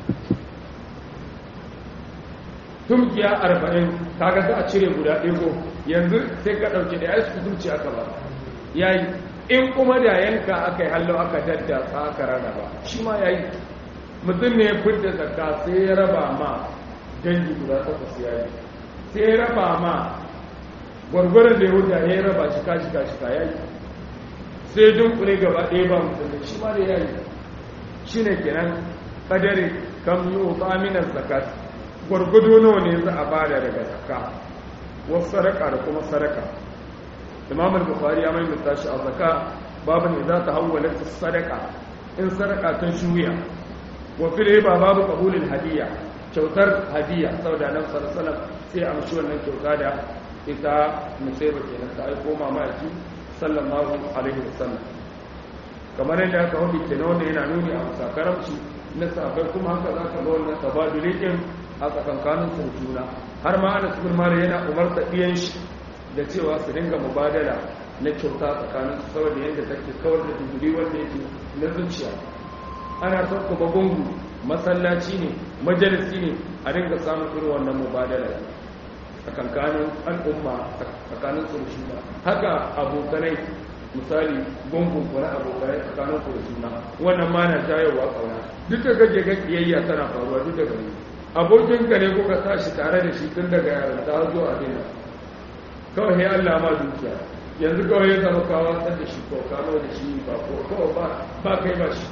tumkiya arba'in kaga za a cire guda ɗaya ko yanzu sai ka ɗauke da ya su zuci aka ba ya yi in kuma da yanka aka yi hallo aka daddasa aka rana ba shi ma ya yi mutum ne ya fidda zakka sai ya raba ma dangi guda takwas ya yi sai ya raba ma gwargwaron da ya huta ya raba shi kashi kashi ka ya yi sai dunkule gaba ɗaya ba mutum da shi ma da ya yi shi ne kenan kadari kam yi wa aminar zakat gwargwado nawa ne za a bada daga zakka wasu sadaka da kuma sadaka imam al-bukhari ya maimaita shi a zakka babin idza tahawwalat sadaka in sadaka ta shuya wa fil hiba babu qabulil hadiya kyautar hadiya saboda nan sallallahu sai amshi wannan kyauta da ita musaiba kenan ta aiko mamaki sallallahu alaihi wasallam kamar yadda aka hudu kenan wanda yana nuni a musakaramci na safai kuma haka za ka ga wannan tabadulikin a tsakankanin su juna har ma ana cikin mara yana umarta ɗiyan shi da cewa su dinga mubadala na kyauta tsakanin su saboda yadda take kawar da duburi wanda yake na zuciya ana son kuma gungu masallaci ne majalisi ne a dinga samun irin wannan mubadala tsakankanin al'umma tsakanin su juna haka abokanai misali gungun ku na abokanai tsakanin ku da juna wannan ma na jayowa kauna duk da kake ga kiyayya tana faruwa duk da gani abokinka ne kuka tashi tare da shi tun daga yaran ta zuwa dina kawai ya Allah ma dukiya yanzu kawai ya zama kawo san da shi ko kamo da shi ba ko kawai ba ba kai ba shi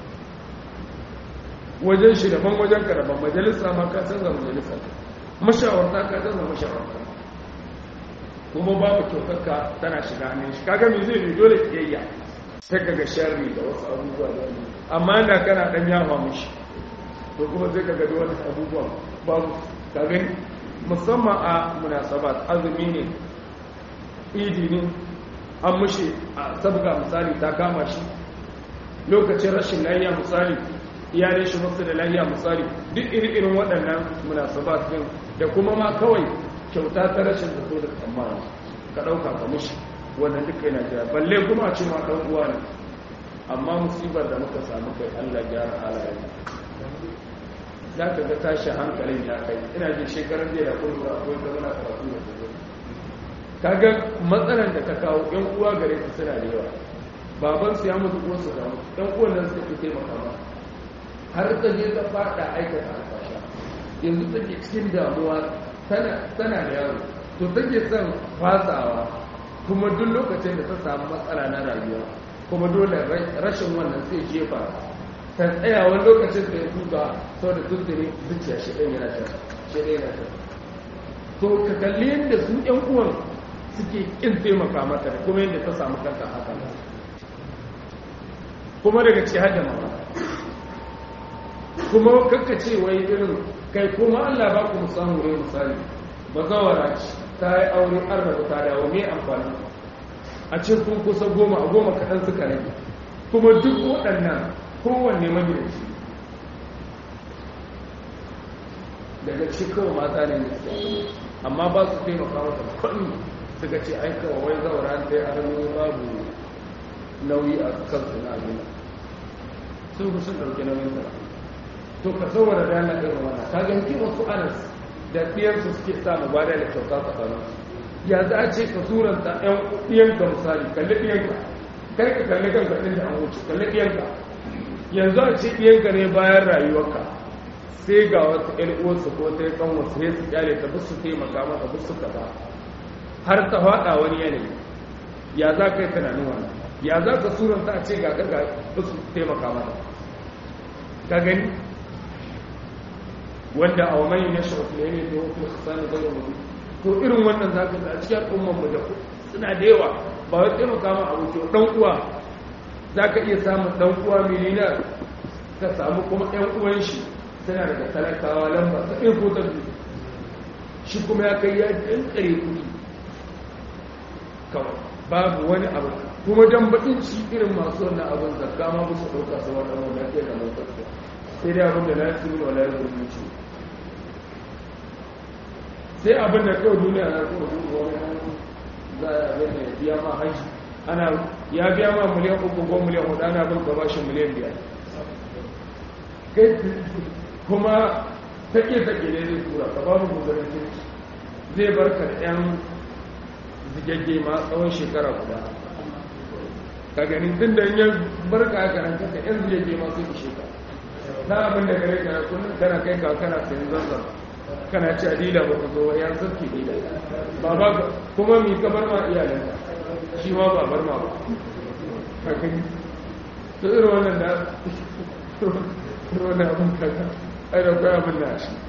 wajen shi daban wajen ka daban majalisa ma ka canza majalisa mashawarta ka canza mashawarta kuma babu kyautarka tana shiga hannun shi kaga me zai dole kiyayya sai kaga sharri da wasu abubuwa da amma da kana dan yawa mushi to kuma sai ka gadi wani abubuwan babu kagin musamman a munasabat azumi ne idi ne an mushi a sabga misali ta kama shi lokacin rashin lafiya misali iyalai shi masu da lafiya misali duk iri-irin waɗannan munasabat din da kuma ma kawai kyauta ta rashin zato da tsammani ka ɗauka ka mushi wannan duka yana jira balle kuma a cewa ɗan uwa ne amma musibar da muka samu kai allah gyara halayen za ka ga tashi hankalin ya kai ina jin shekarar jiya da kuma akwai ta zana karatu da su ka ga matsalar da ta kawo yan uwa gare su suna da yawa baban su ya mutu ko su ga mutu yan uwan nan suka fi taimaka ma har ta je ta fada aikata alfasha yanzu take cikin damuwa tana da yaro to take son fasawa kuma duk lokacin da ta samu matsala na rayuwa kuma dole rashin wannan sai jefa ta tsaya wani lokacin da ya tuba sau da tuntuni zuciya shi ɗan yana ta shi ɗaya yana ta to ka kalli yadda su ƴan uwan suke ƙin taimaka mata da kuma yadda ta samu kanta haka kuma daga ce hada mama kuma kakka ce wai irin kai kuma Allah ba ku samu rai misali ba zawara ce ta yi aure an rabu ta dawo me amfani a ce kun kusa goma a goma kaɗan suka rage kuma duk waɗannan kowanne magidanci daga cikin mata ne da suke amma ba su taimaka mata kwanni suka ce aika wa wai zaura da ya arami babu nauyi a kansu na abin sun fi sun ɗauki nauyin sa to ka saboda da yana irin wannan ka ga hikima su anas da ɗiyarsu suke samu ba da kyauta tsakanin ya za a ce ka suranta ɗan ɗiyanka misali kalli ɗiyanka kai ka kalli kanka ɗin da an wuce kalli ɗiyanka yanzu a ce ɗiyanka ne bayan rayuwarka sai ga wata ƴan uwarsu ko ta yi kan wasu ya su kyale ta bisu taimaka mata bisu kaza har ta faɗa wani yanayi ya za ka yi tunanin wannan ya za ka suranta a ce ga ga su taimaka mata ka gani wanda a wamai ya shafi ne ne da wakil sani zai mutu to irin wannan za ka ga a cikin al'ummar mu da suna da yawa ba wai taimaka ma abu ke dan uwa za ka iya samun dan uwa miliyar ka samu kuma ɗan uwan shi suna daga talakawa lamba ta ɗin ko ta biyu shi kuma ya kai ya ɗan ƙare kuɗi kawai babu wani abu kuma dan bakin ci irin masu wannan abin zakka ma musu ɗauka su wani abu na ke da motar sai dai abin da na yi wa la yi ci sai abin da kawai duniya na kuma duk wani za a abin da ya biya ma haji ana ya biya ma miliyan uku ko miliyan hudu ana bin ka bashi miliyan biyar kai kuma take-take ne zai tura ka babu gudanar kirki zai barka da 'yan zigagge ma tsawon shekara guda ka gani tun da yin barka a karanta ka 'yan zigagge ma sun ishe ka na abin da gare ka kullum kana kai ka kana sayan zanzan kana ci adila ba ka zo wa yan sarki dila ba ba kuma mi ka bar ma iyalanka shi ma ba bar ma ba ka gani to irin wannan da wannan abin kaga ai da kwaya abin da shi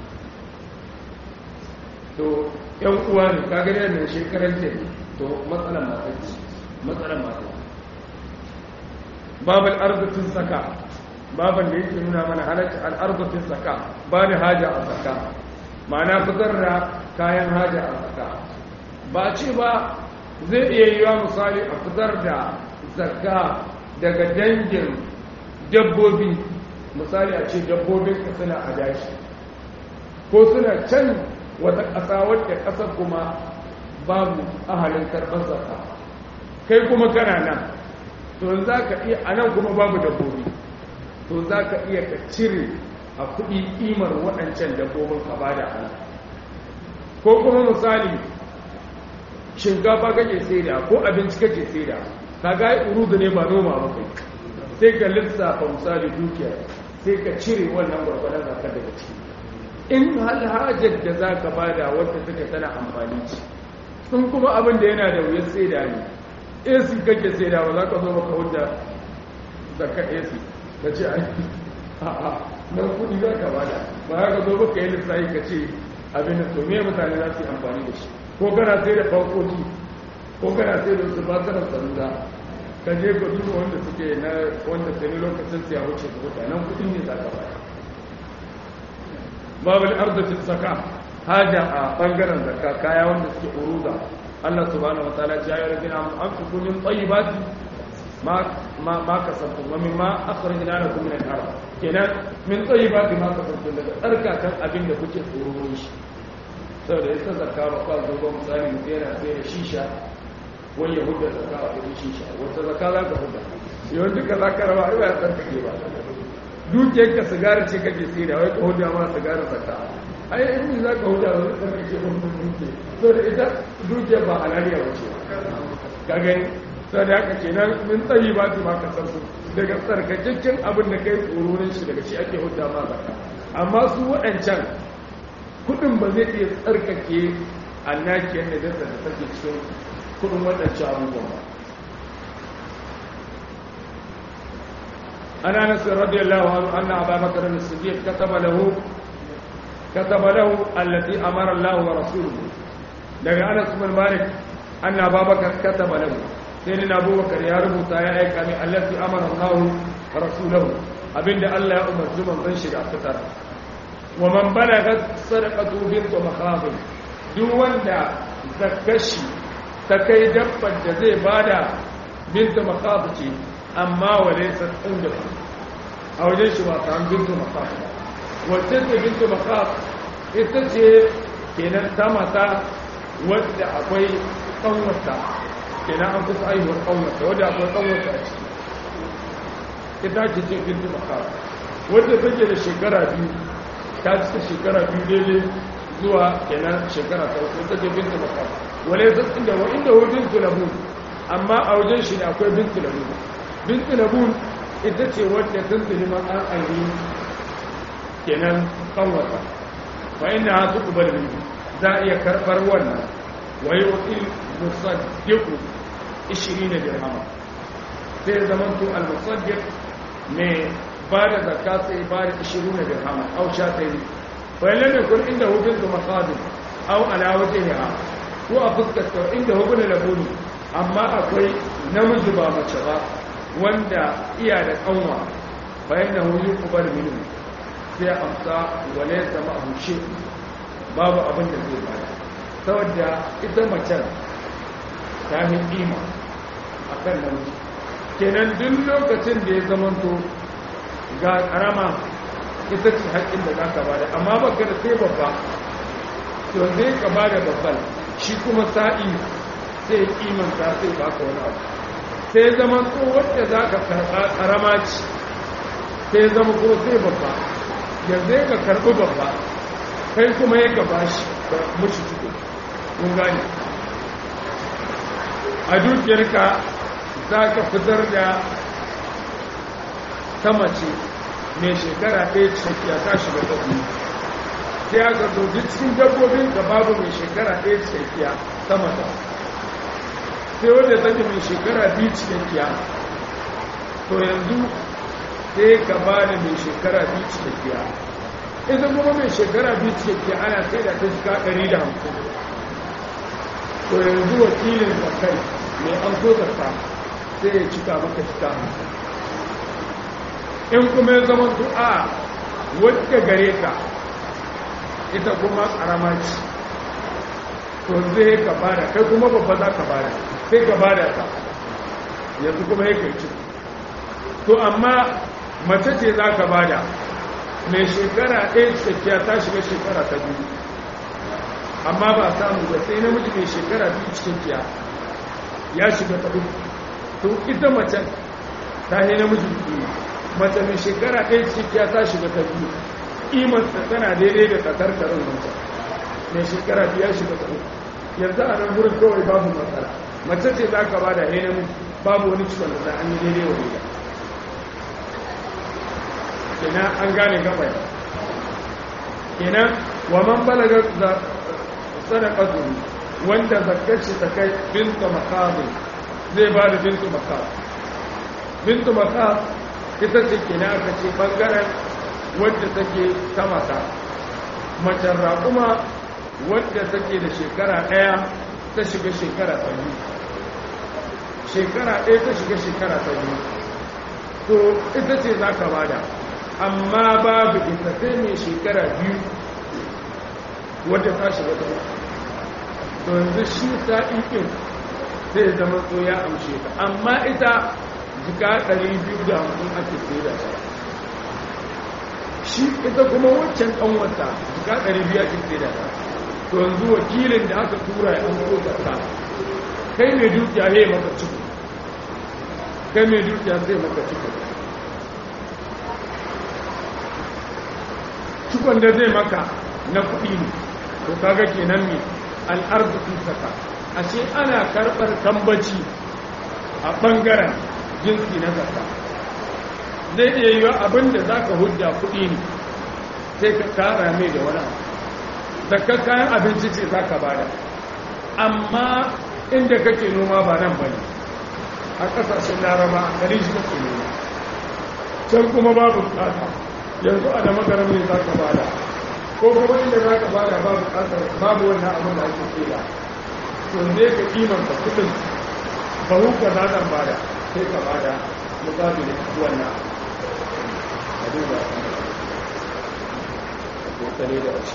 to yan uwa ne kaga da ne shekaran ce to matsalan matanci matsalan matanci babal arzikin saka baban da yake nuna mana halatta al'arzikin saka ba da haja a saka ma'ana fitar da kayan haja a saka ba ce ba zai iya yi wa misali a fitar da zakka daga dangin dabbobi misali a ce dabbobin ka suna a dashi ko suna can wata ƙasa wadda ƙasar kuma babu ahalin karɓar zaka kai kuma kana nan to za ka iya a nan kuma babu dabbobi to za ka iya ka cire a kuɗi ƙimar waɗancan dabbobin ka bada ana ko kuma misali shinkafa kake saida ko abinci kake saida ka ga urudu ne ba noma ba kai sai ka lissafa misali dukiya sai ka cire wannan gwargwadon zaka daga ciki in hajar da za ka bada wadda take tana amfani ce sun kuma abin da yana da wuyar saida ne ac kake saida ba za ka zo maka hujja zakka ac ka ce a'a nan kudi za ka bada ba za ka zo maka yi lissafi ka ce abin da to me mutane za su yi amfani da shi ko kana sai da fankoki ko kana sai da su bakarar salula ka je ka duba wanda suke na wanda sai lokacin siya wuce ka wuta nan kudin ne za ka bada babul arzikin saka haja a bangaren zakka kaya wanda suke uruza Allah subhanahu wa ta'ala ya yi rajina an fi kumin tsayibati ma ma kasabtum wa mimma akhrajna lakum min al-ard kenan min tsayibati ma kasabtum daga tsarkakan abin da kuke tsoro shi saboda yasa zakka ba kwa zo ba misali mutum yana sai da shisha wani ya hudda zakka a kudin shisha wata zakka za ka hudda yawan duka za ka raba ba ya tsarkake ba dukiyar ka sigara ce kake sai da wai ka hudda ma sigara zakka ai in za ka hudda ba zai tsarkake ba mutum duke saboda ita dukiyar ba halaliya ba ce ka gani sai da haka kenan min tsayi ba su ma kasar su daga tsarkakakken abin da kai tsoronin shi daga shi ake hudda ma zakka amma su waɗancan kudin ba zai iya tsarkake annakiyar da dasa da take cikin kudin waɗancan abubuwan ba ana nasir radiyallahu anhu anna abubakar as-siddiq kataba lahu kataba lahu allati amara Allah wa rasuluhu daga Anas bin Malik anna abubakar kataba lahu sai ni abubakar ya rubuta ya aika min allati amara Allah wa rasuluhu abinda Allah ya umarci manzon shi da fitar wa man balagat sadaqatu bint makhab duk wanda zakashi ta kai dabbar da zai bada bint makhab ce amma walaysa inda a wajen shi ba ta bint makhab wacce ce bint makhab ita ce kenan ta mata wadda akwai kanwata kenan an kusa aihuwar kanwata wadda akwai kanwata a ciki ita ce ce bint makhab wadda take da shekara biyu ta cika shekara biyu daidai zuwa kenan shekara ta uku ta ce bintu makar wale ta inda wa inda hu bintu labun amma a wajen shi ne akwai bintu labun bintu labun ita ce wadda tun tuni ma an aini kenan kanwata wa inda ha su kubar bintu za a iya karɓar wannan wa yi wakil musaddiku ishirin da dirhama sai zaman to al-musaddiq mai ba da zakka sai ba da 20 dirham au sha tayi fa lam yakun inda hukun da maqadim au ala wajhiha ko a fuskar ta inda hukun labuni amma akwai namiji ba mace ba wanda iya da kanwa bayan da huyu kubar minu sai amsa wale sama abu shi babu abin da zai bada saboda ita macen ta yi kima a kan namiji kenan duk lokacin da ya zamanto ga karama ita ce haƙƙin da za ka bada amma baka da sai babba to zai ka bada babban shi kuma sa'i sai kimanta sai baka wani abu sai zama to wadda za ka karɓa karama ce sai zama ko sai babba yanzu ya ka karɓi babba kai kuma ya ka bashi da mushi ciko kun gani a dukiyarka za ka fitar da ta mace mai shekara ɗaya cikakkiya ta shiga ta biyu sai aka zoji cikin dabbobin da babu mai shekara ɗaya cikakkiya ta mata sai wadda take mai shekara biyu cikakkiya to yanzu sai ka ba da mai shekara biyu cikakkiya ita kuma mai shekara biyu cikakkiya ana sai da ta shiga ɗari da hamsin to yanzu wakilin zakai mai an so zarta sai ya cika maka cika hamsin in kuma ya zama du'a wadda gare ka ita kuma karama ce to zai ka bada kai kuma babba za ka bada sai ka bada ta yanzu kuma ya kai ciki to amma mace ce za ka bada mai shekara ɗaya cikakkiya ta shiga shekara ta biyu amma ba samu ba sai namiji mai shekara biyu cikakkiya ya shiga ta uku to ita macen ta yi namiji biyu mace mai shekara ɗaya cikakkiya ta shiga ta biyu imarsa tana daidai da ƙasar karin mace mai shekara biya shiga ta uku yanzu a nan wurin kawai babu matsala mace ce za ka ba da ya namiji babu wani ciwon da an yi daidai wa daidai kenan an gane gaba kenan wa man balaga sadaqatu wanda zakkaci ta kai bintu maqabi zai ba da bintu maqab bintu maqab ita ce kenan aka ce bangaren wadda take ta mata macen raƙuma wadda take da shekara ɗaya ta shiga shekara ta biyu shekara ɗaya ta shiga shekara ta biyu to ita ce za ka bada amma babu ita sai mai shekara biyu wadda ta shiga ta uku to yanzu shi sa'iƙin zai zama so ya amshe ta amma ita jika 250 ake sai da shi shi ita kuma waccan ƙanwata jika 200 ake sai da ta to yanzu wakilin da aka tura ya amso da ta kai mai dukiya ya maka ciki kai mai dukiya zai maka ciki cikon da zai maka na kuɗi ne to kaga kenan ne al'arzikin saka ashe ana karɓar tambaci a ɓangaren jinsi na zaka zai iya yiwa abin da za ka hujja kuɗi ne sai ka kara mai da wani zakka kayan abinci ce za ka bada amma inda kake noma ba nan ba ne a ƙasashen laraba a ɗari shi kake noma can kuma babu bukata yanzu a da magaram ne za ka bada ko kuma inda za ka bada babu bukatar babu wannan abin da ake kera to ne ka kimanta kudin bahu ka za zan bada sai ka bada mukabi da wannan a duba a kokare da wasu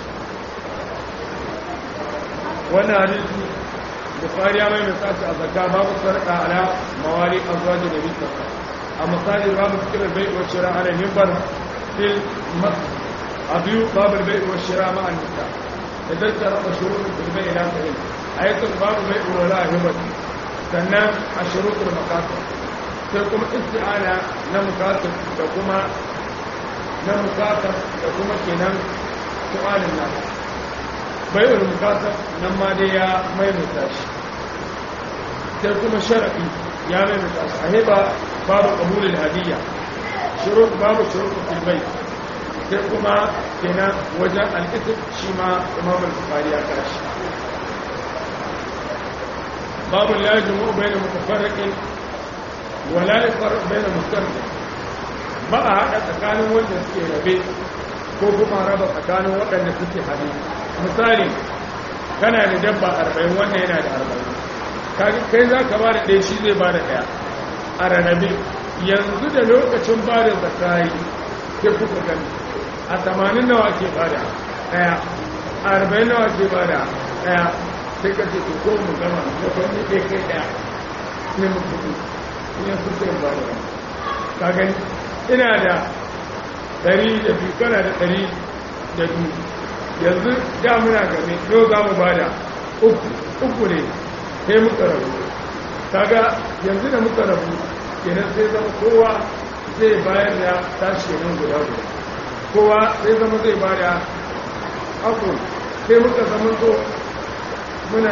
wannan hadisi bukari ya mai misali a zakka babu sarƙa ala mawari azwajin da bisa a misali babu fikirar bai wa shira ala mimbar fil masjid abiyu babu bai wa shira ma an nisa idan ta raba shurutun bil bai ila sahih ayatul babu bai wa la hibat sannan a shurutul maqasid sai kuma isti'ana na mukasib da kuma na mukasib da kuma kenan su'alin nan bai'ul mukasib nan ma dai ya maimaita shi sai kuma sharafi ya maimaita shi a heba babu qabulul hadiyya shurut babu shurut fil bai sai kuma kenan wajen al-itib shi ma imam al-bukhari ya kashi babu lajimu bainal mutafarriqin wala ya faru bai da musamman ba a haɗa tsakanin wanda suke rabe ko kuma raba tsakanin waɗanda suke haɗe misali kana da dabba arba'in wannan yana da arba'in kai za ka ba da ɗaya shi zai ba da ɗaya a rarrabe yanzu da lokacin ba da zakari ke kuka gani a tamanin nawa ke ba da ɗaya a arba'in nawa ke ba da ɗaya sai ka ce ko mu gama ko kwanne ɗaya kai ɗaya ne mu kuɗi in ya kusa yin ba da ɗaya ka gani ina da ɗari da biyu kana da ɗari da biyu yanzu da muna game yau za mu ba da uku ne sai muka rabu kaga yanzu da muka rabu kenan sai zama kowa zai bayar da tashi nan guda guda kowa sai zama zai ba da aku sai muka zama to muna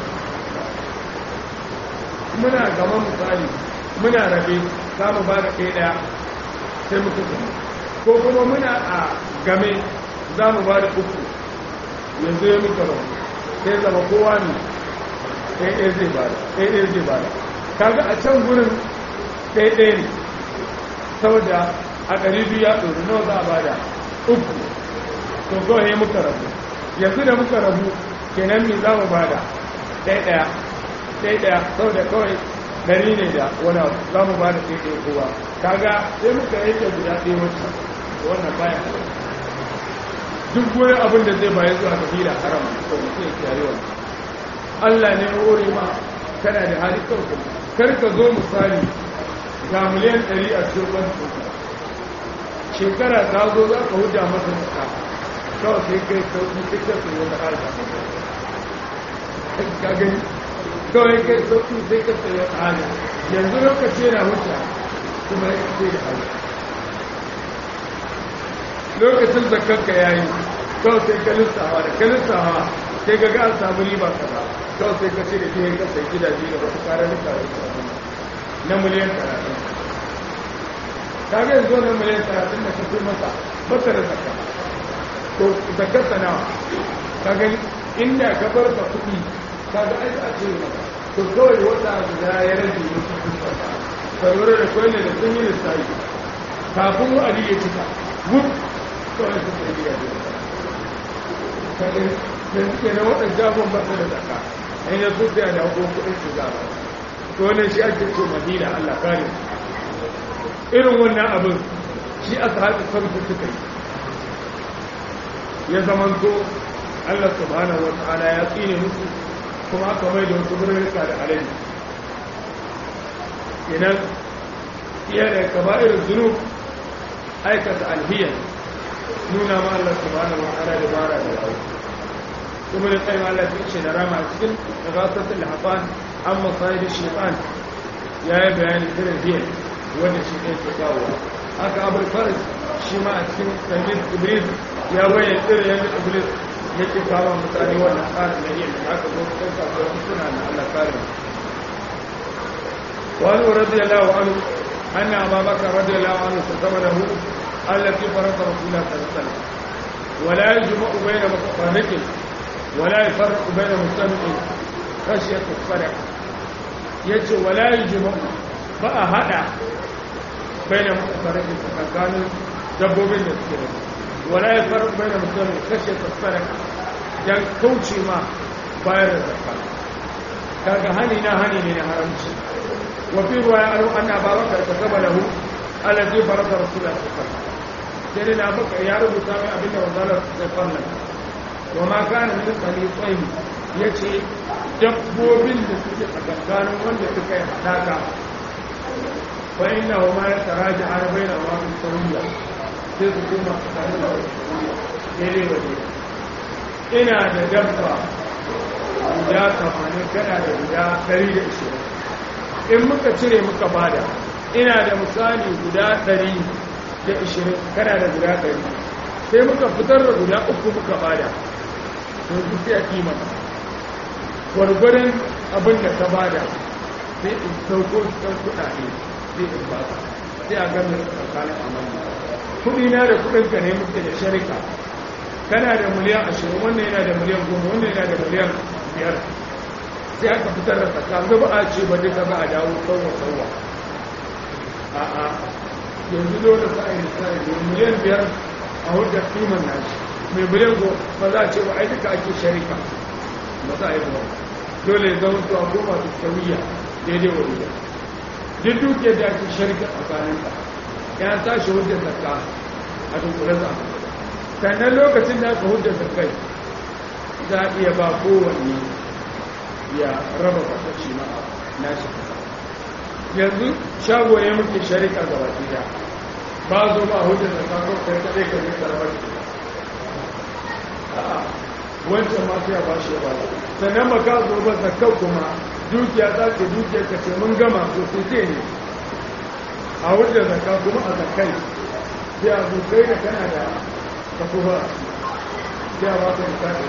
muna gama misali muna rabe za mu ba da ɗaya ɗaya sai muka zama ko kuma muna a game za mu ba da uku yanzu ya muka rabu sai zama kowa ne ɗaya zai bada ɗaya zai bada kaga a can gurin ɗaya ne saboda a ɗari biyu ya ɗori nawa za a bada uku to kawai muka rabu yanzu da muka rabu kenan me za mu bada ɗaya ɗaya ɗaya ɗaya saboda kawai ɗari ne da wani za mu bada ɗaya ɗaya kowa kaga sai muka yake guda ɗaya wacce wannan baya duk wani abin da zai bayan zuwa kabila haram ko mutum ya kiyaye wannan Allah ne hore ma kana da hali kanku kar ka zo misali ga miliyan 100 a cikin banki shekara ta zo za ka huda masa tsaka kawai sai kai sauki sai ka sai wata harka ka gani kawai kai sauki sai ka sai wata harka yanzu lokaci yana huta kuma ya ce da hali lokacin zakanka yayi kawai sai ka lissawa da ka lissawa sai ga ga an samu riba kaza kawai sai ka ce da ke ka sai gidaje da wasu kararruka da su na miliyan talatin ka ga yanzu na miliyan talatin da ka fi masa baka da zakka to zakkar sa nawa ka gani inda ka bar ka kuɗi ka ga aiki a ce maka to kawai wata guda ya rage musu kusa ka lura da kawai da sun yi lissafi kafin wa'adi ya cika wuf kawai su sai gidaje ka gani da suke na waɗanda jafon ba su da zaka an yi su da da hukun kuɗin su za ba to wannan shi ake ce madina allah kare irin wannan abin shi aka haɗa sarki suka yi ya zamanto allah subhanahu wa ta'ala ya tsine musu kuma aka mai da wasu birnika da alayi idan iya da kaba'ir zunub aikata alhiyar nuna ma allah subhanahu wa ta'ala da bara da yawo kuma da tsayin Allah ta ce da rama cikin gasatul hafan an masayid shaytan ya yi bayani irin biyan wanda shi ne ke kawo haka abul faris shi ma a cikin sanjin iblis ya bayyana irin yadda iblis yake kawo mutane wannan tsarin na yin da aka zo cikin kasuwa suna na Allah kare wani radiyallahu anhu anna ababakar radiyallahu anhu kasama lahu allati farata rasulullah sallallahu alaihi wasallam ولا يجمع بين متفرق ولا يفرق بين مستمع خشية الصدق يجي ولا يجمع بقى هذا بين متفرق فكان دبوبين السيرة ولا يفرق بين مستمع خشية الصدق dan kauce ma bayar da zakka kaga hani na hani ne na haramci wa fi ruwaya an anna babaka kataba lahu alladhi farada rasulullah sallallahu alaihi wasallam sai na baka ya rubuta mai abinda wanzalar sai farnan wa ma kana min khalifain yace dabbobin da suke a tsakanin wanda suka yi hadaka fa inna wa ma yataraja arbaina wa min sawiya sai su kuma tsakanin da daidai waje ina da dabba guda tamanin kana da guda ɗari da ishirin in muka cire muka bada ina da misali guda ɗari da ishirin kana da guda ɗari sai muka fitar da guda uku muka bada yanzu sai a kima gwargwaron abin da ka bada sai in sauko cikin kuɗaɗe sai in ba ka sai a gami tsakanin amana kuɗi na da kuɗin ka ne muke da sharika kana da miliyan ashirin wannan yana da miliyan goma wannan yana da miliyan biyar sai aka fitar da tsakanin ba a ce ba duka ba a dawo sauwa sauwa a'a yanzu dole sa a yi lissafi domin miliyan biyar a hudar kiman nashi mai miliyan ko ba za a ce ba ai duka ake sharika ba za a yi ba dole ya zama to a goma su sauyiya daidai wa ruwa duk dukiyar da ake sharika tsakanin ka ya tashi hudar zakka a dunkule za a sannan lokacin da aka hudar zakkai za a iya ba kowanne ya raba kwatashi na nashi kasa yanzu shago ne muke sharika ga baki da ba zo ba hujjar da kakon kai kadai ka zai karbar a'a wancan ma sai a ba shi ba sannan ba ka zo ba zakau kuma dukiya za ka dukiya ka ce mun gama ko sai ce ne a hujjar zakka kuma a zakai sai a zo kai da kana da kafuwa sai a ba ka da ta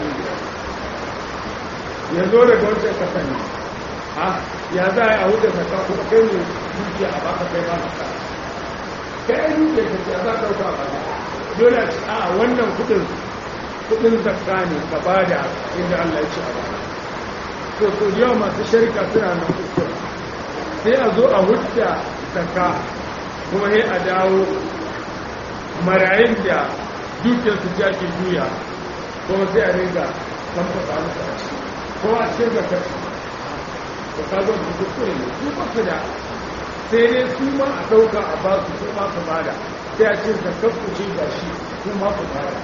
ya zo daga wancan kasan ne a ya za a huda zaka kuma kai ne dukiya a baka kai ba ka kai ai dukiya ka ce za ka dauka a baka dole a ce a wannan kudin kudin zakka ne ka bada inda Allah ya ce a baka to to yau masu sharika suna nan kuskure sai a zo a hudda zakka kuma sai a dawo marayin da dukiyar su ta ke juya kuma sai a ringa kamfasa musu a ciki ko a cikin zakar da kagon da kuskure ne su ba su da sai dai su ma a ɗauka a ba su su ma su bada sai a ce zakar ku ce ga shi su ma su bada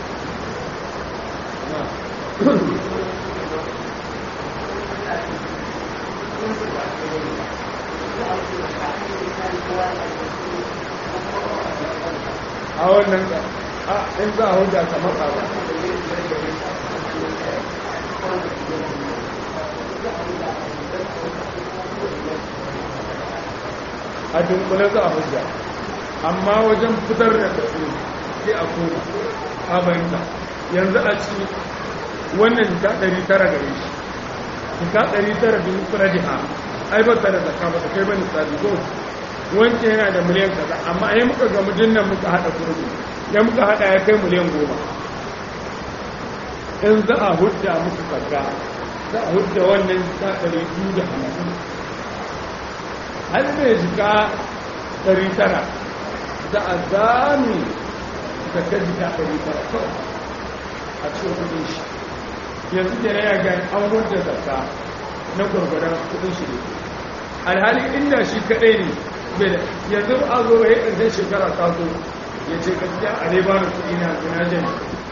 a wannan a in za a hujja ta matsa ba a dunkule za a hujja amma wajen fitar da kasu sai a koma a bayanta yanzu a ci wannan jika ɗari tara gare shi jika ɗari tara bin kura jiha ai ba ta da zaka ba ta kai ba nisabi ko wancan yana da miliyan kaza amma ai muka ga mujinnan muka haɗa kurmi ya muka haɗa ya kai miliyan goma in za a hudda muku zakka za a hudda wannan jika ɗari biyu da hamsin har mai jika ɗari tara za a zami zakka jika ɗari tara kawai a cikin kudin shi yanzu da ya gani an hudda zakka na gwargwadon kudin shi ne alhali inda shi kaɗai ne bai da yanzu a zo ya ƙarshen shekara ta zo ya ce gaskiya a dai ba da kuɗi na gina jami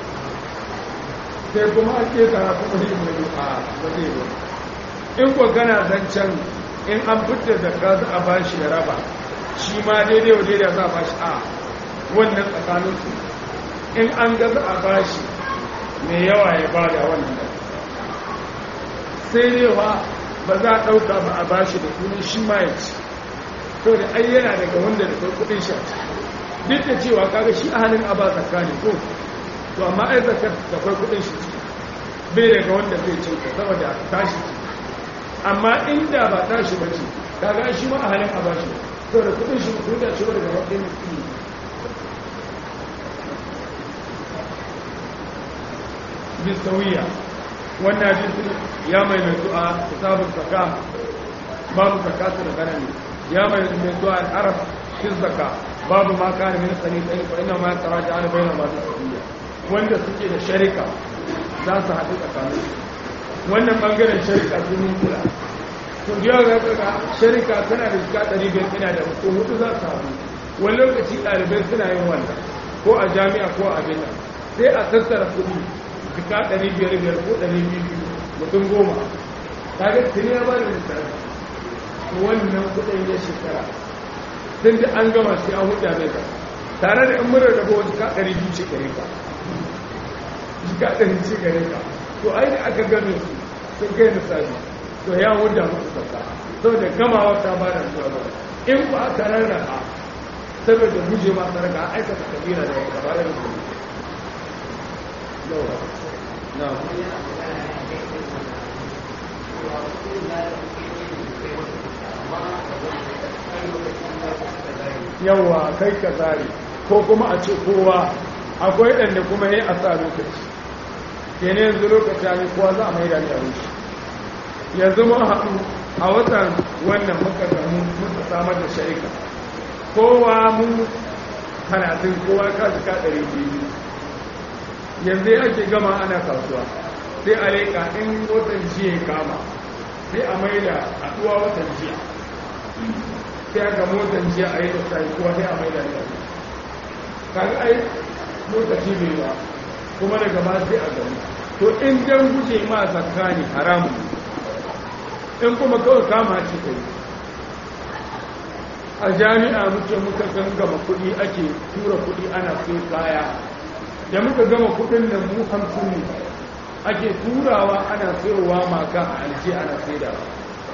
sai kuma an ke tara kuma ne mai a ba zai ba in ko gana zancen in an fitar da ka za a ba shi ya raba shi ma daidai wa daidai za a ba shi a wannan tsakanin su in an ga za a ba shi mai yawa ya ba da wannan da sai ne wa ba za a ɗauka ba a ba shi da sunan shi ma ya ci to da ai yana daga wanda da kai kudin shi duk da cewa kaga shi a halin aba zakka ne ko to amma ai zakka da kai kudin shi bai daga wanda zai ce ka saboda tashi amma inda ba tashi ba ce kaga shi ma a halin aba shi to da kudin shi ko da shi daga wanda ne ki bisawiya wannan hadisi ya mai mai du'a kitabun zakka babu zakatu da ganani ya mai mai zuwa al'arab fil zaka babu ma kana min sani sai ko inna ma taraja ala bayna ma tasbiya wanda suke da sharika za su haɗu tsakanin wannan bangaren sharika sun yi kula to da yawa ga sharika tana da shiga ɗari biyar tana da ko hudu za su haɗu wani lokaci ɗalibai suna yin wannan ko a jami'a ko a abin nan sai a tattara kuɗi shiga ɗari biyar biyar ko ɗari biyu mutum goma kaga tuni ya ba da lissafi wannan kudin ya shekara tun da an gama sai an hudu mai ka tare da in mura da ba wata kaɗari biyu ce gare ka jika ɗari ce gare ka to ai da aka game su sun kai misali to ya hudu musu sauka saboda gamawa ta ba da zuwa ba in ba aka rarraka saboda guje ma sarka a aikata kabila da wata ba da rubu na yawa kai ka zare ko kuma a ce kowa akwai ɗanda kuma ya a sa lokaci ke ne yanzu lokaci ne kowa za a mai da a rushe yanzu mun haɗu a watan wannan muka gamu muka samar da sharika kowa mu talatin kowa ka jika ɗari biyu yanzu ake gama ana kasuwa sai a leƙa in watan jiya kama sai a mai da haɗuwa watan jiya sai aka motan jiya a yi da sai kuwa sai a mai da ne kaga ai lokaci bai ba kuma daga ba sai a gani to in dan guje ma zakka ne haramu in kuma kawai kama ce kai a jami'a muke muka gangama kuɗi ake tura kuɗi ana sai kaya da muka gama kuɗin nan mu hamsin ne ake turawa ana sayowa maka a alje ana saidawa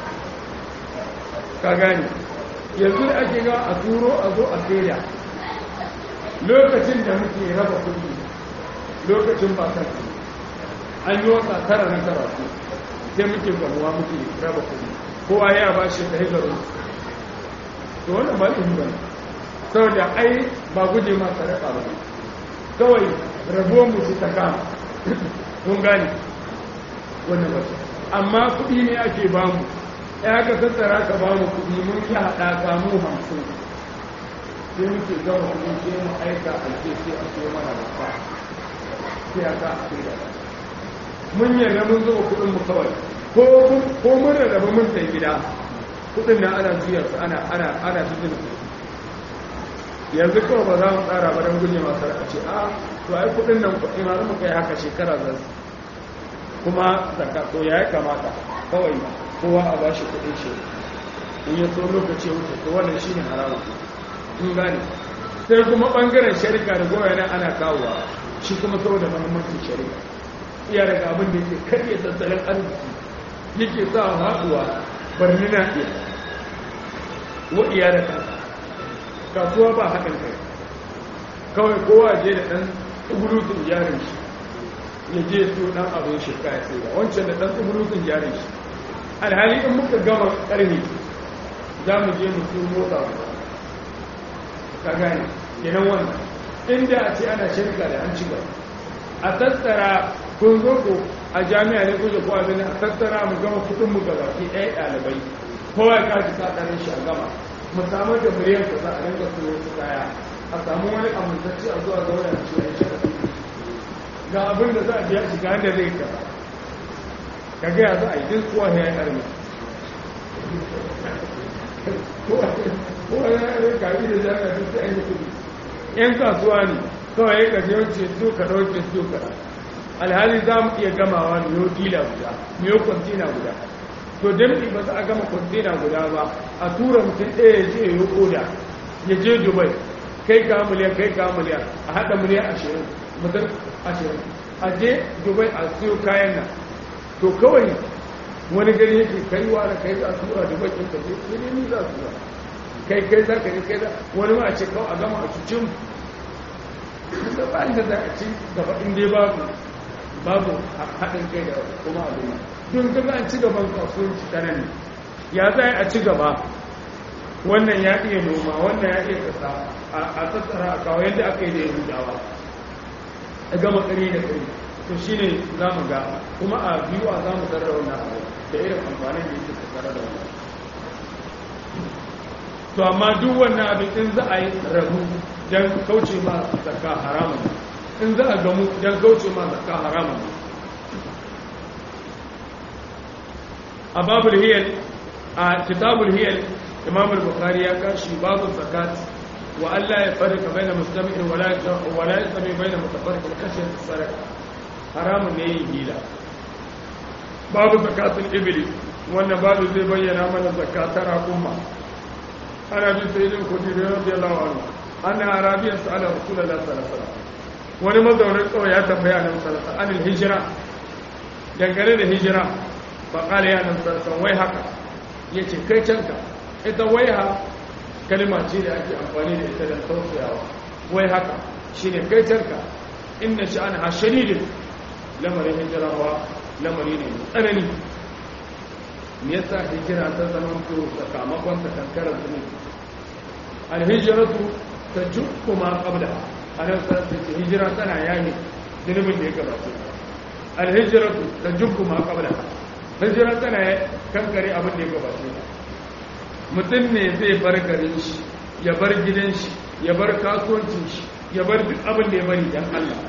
ka gane yanzu da ake ga a turo a zo a saida lokacin da muke raba kuɗi lokacin ba kan an yi wata tara na karatu sai muke gamuwa muke raba kuɗi kowa ya ba shi ɗaya garin to wannan ba ɗin ba saboda ai ba guje ma sadaka ba kawai rabuwar mu su ta kama kun gane wannan ba amma kuɗi ne ake ba mu ya ka tattara ka ba mu kuɗi mun yi haɗaka mu hamsin sai muke gama kuɗi sai mu aika a ke sai a so mana da fa sai a ka a kai da mun yarda mun zuba kuɗin mu kawai ko mun rarraba mun sai gida kuɗin na ana juyar su ana ana ana cikin yanzu kawai ba za mu tsara ba don guje masu a ce a to ai kuɗin nan kuɗi ma mu kai haka shekara zan kuma zakka to ya kamata kawai kowa a bashi kuɗin shi in ya so lokaci wuce to wannan shi ne haramun in gane sai kuma ɓangaren sharika da goya nan ana kawowa shi kuma saboda mahimmancin sharika iya daga abin da yake karye tattalin arziki yake sa haɗuwa barni na iya wa iya da kansa kasuwa ba haɗin kai kawai kowa je da ɗan tsugurutun jarin shi ya je su ɗan abin shi kaya sai da wancan da ɗan tsugurutun jarin shi alhali in muka gama ƙarni za mu je mu su motsa ka gane kenan wannan inda a ce ana shirka da an ci gaba a tattara kun zo ko a jami'a ne kuje ko abin a tattara mu gama kudin mu gaba ki ɗaya ɗalibai kowa ya kaji sakarin shi a gama mu samu da miliyan ka za a rinka siyo su kaya a samu wani amintacce a zuwa zauna da shi a shi ga abin da za a biya shi ga da zai kaza ka gaya za a yi duk kowa ya yi armi kowa ya yi kaji da jami'a duk sai an yi kudi yan kasuwa ne kawai ya gaji yawanci su ka ɗauke su ka alhali za mu iya gamawa miyo dila guda miyo kwantina guda to damɗi ba za a gama kwantina guda ba a tura mutum ɗaya ya je ya koda ya je dubai kai ka miliyan kai ka miliyan a haɗa miliyan ashirin mutum ashirin a je dubai a siyo kayan nan to kawai wani gari yake kaiwa da kai za a tura dubai ɗin ka je sai ni za su kai kai za ka je kai za wani ma a ce kawai a gama a cucin da ba da za a ci gaba in dai babu babu haɗin kai da kuma abin don kaga an ci gaban kasuwanci ta nan ya za a ci gaba wannan ya iya noma wannan ya iya kasa a tattara a kawo yadda aka yi da yahudawa a gama ƙari da ƙari to shi ne za mu ga kuma a biyu a za mu tarar wannan abu da irin amfanin da yake tattara da wannan to amma duk wannan abin in za a yi rabu don kauce ma zakka haramun in za a gamu don kauce ma zakka haramun a babul hiyal a kitabul hiyal imam al-bukhari ya kashi babul zakat wa Allah ya farka baina mustami'in wala wala yasmi baina mutafarriqin kashi saraka haramun ne yin hila babu zakatul ibli wannan babu zai bayyana mana zakatar al'umma ana bin sayyidin kudiri radiyallahu anhu anna arabiyan sa'ala rasulullahi sallallahu alaihi wasallam wani mazaunin kawai ya tambaya nan sallallahu alaihi wasallam hijira dangane da hijira fa qala ya nan sallallahu wai haka yace kai canka ita waiha kalma ce da ake amfani da ita don tausayawa wai haka shine kai canka inna sha'anaha shadidin lamarin hijira wa lamari ne tsanani me yasa hijira ta zama to sakamakon ta kankarar zunubi alhijratu tajukku ma qabla anan sai ce hijira tana yayi zunubin da ya gabata alhijratu tajukku ma qabla hijira tana kankare abin da ya gabata mutum ne zai bar garin shi ya bar gidan shi ya bar kasuwancin shi ya bar duk abin da ya bari dan Allah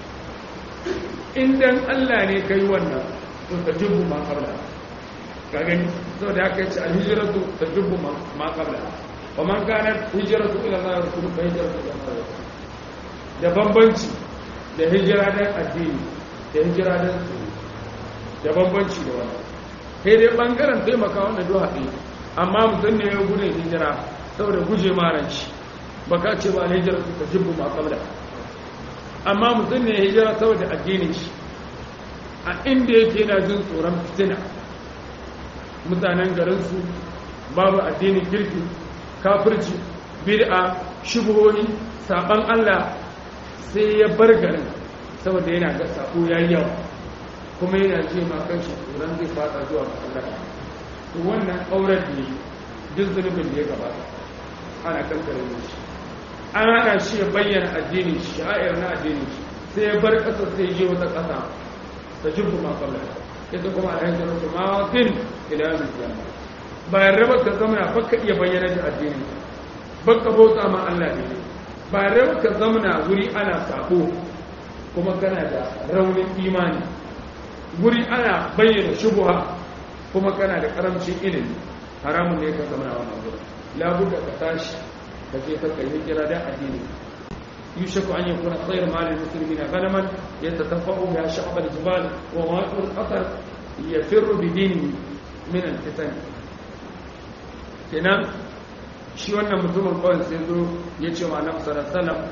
in dan Allah ne kai wannan to ka jubbu ma qabla ka gani saboda haka yace al-hijratu tajubbu ma qabla wa man kana hijratu ila Allah wa rasuluhu fa hijratu ila Allah da bambanci da hijira dan addini da hijira dan su da bambanci da wannan sai dai bangaren taimaka wannan duha ɗaya amma mutum ne ya gudun hijira saboda guje maranci baka ce ba hijira su ta jibbu ma kabla amma mutum ne ya hijira saboda addinin shi a inda yake na jin tsoron fitina mutanen garinsu babu addinin kirki kafirci bid'a shubuhohi saban Allah sai ya bar garin saboda yana ga sako yayi yawa kuma yana ce ma kanshi tsoron zai fada zuwa masallaci to wannan auren ne duk zunubin da ya gabata ana kankare shi an hana shi ya bayyana addinin shi sha'ir na addinin shi sai ya bar ƙasa sai je wata ƙasa ta jibbu ma kalla ita kuma a yankin rasu mawafin ila yanzu kiyama bayan raba ka zama na baka iya bayyana da addinin baka bauta ma Allah ne bayan raba ka zama na wuri ana sabo kuma kana da raunin imani wuri ana bayyana shubuha kuma kana da karamcin ilimi haramun ne ka zama na wannan wuri labuka ka tashi ka je ka kai hijira da addini يوشك أن يكون خير مال المسلمين غنما يتتفق بها شعب الجبال وماء القطر يفر بدينه من الفتن kenan shi wannan mutumin kawai sai zo ya ce wa annabi sallallahu alaihi wasallam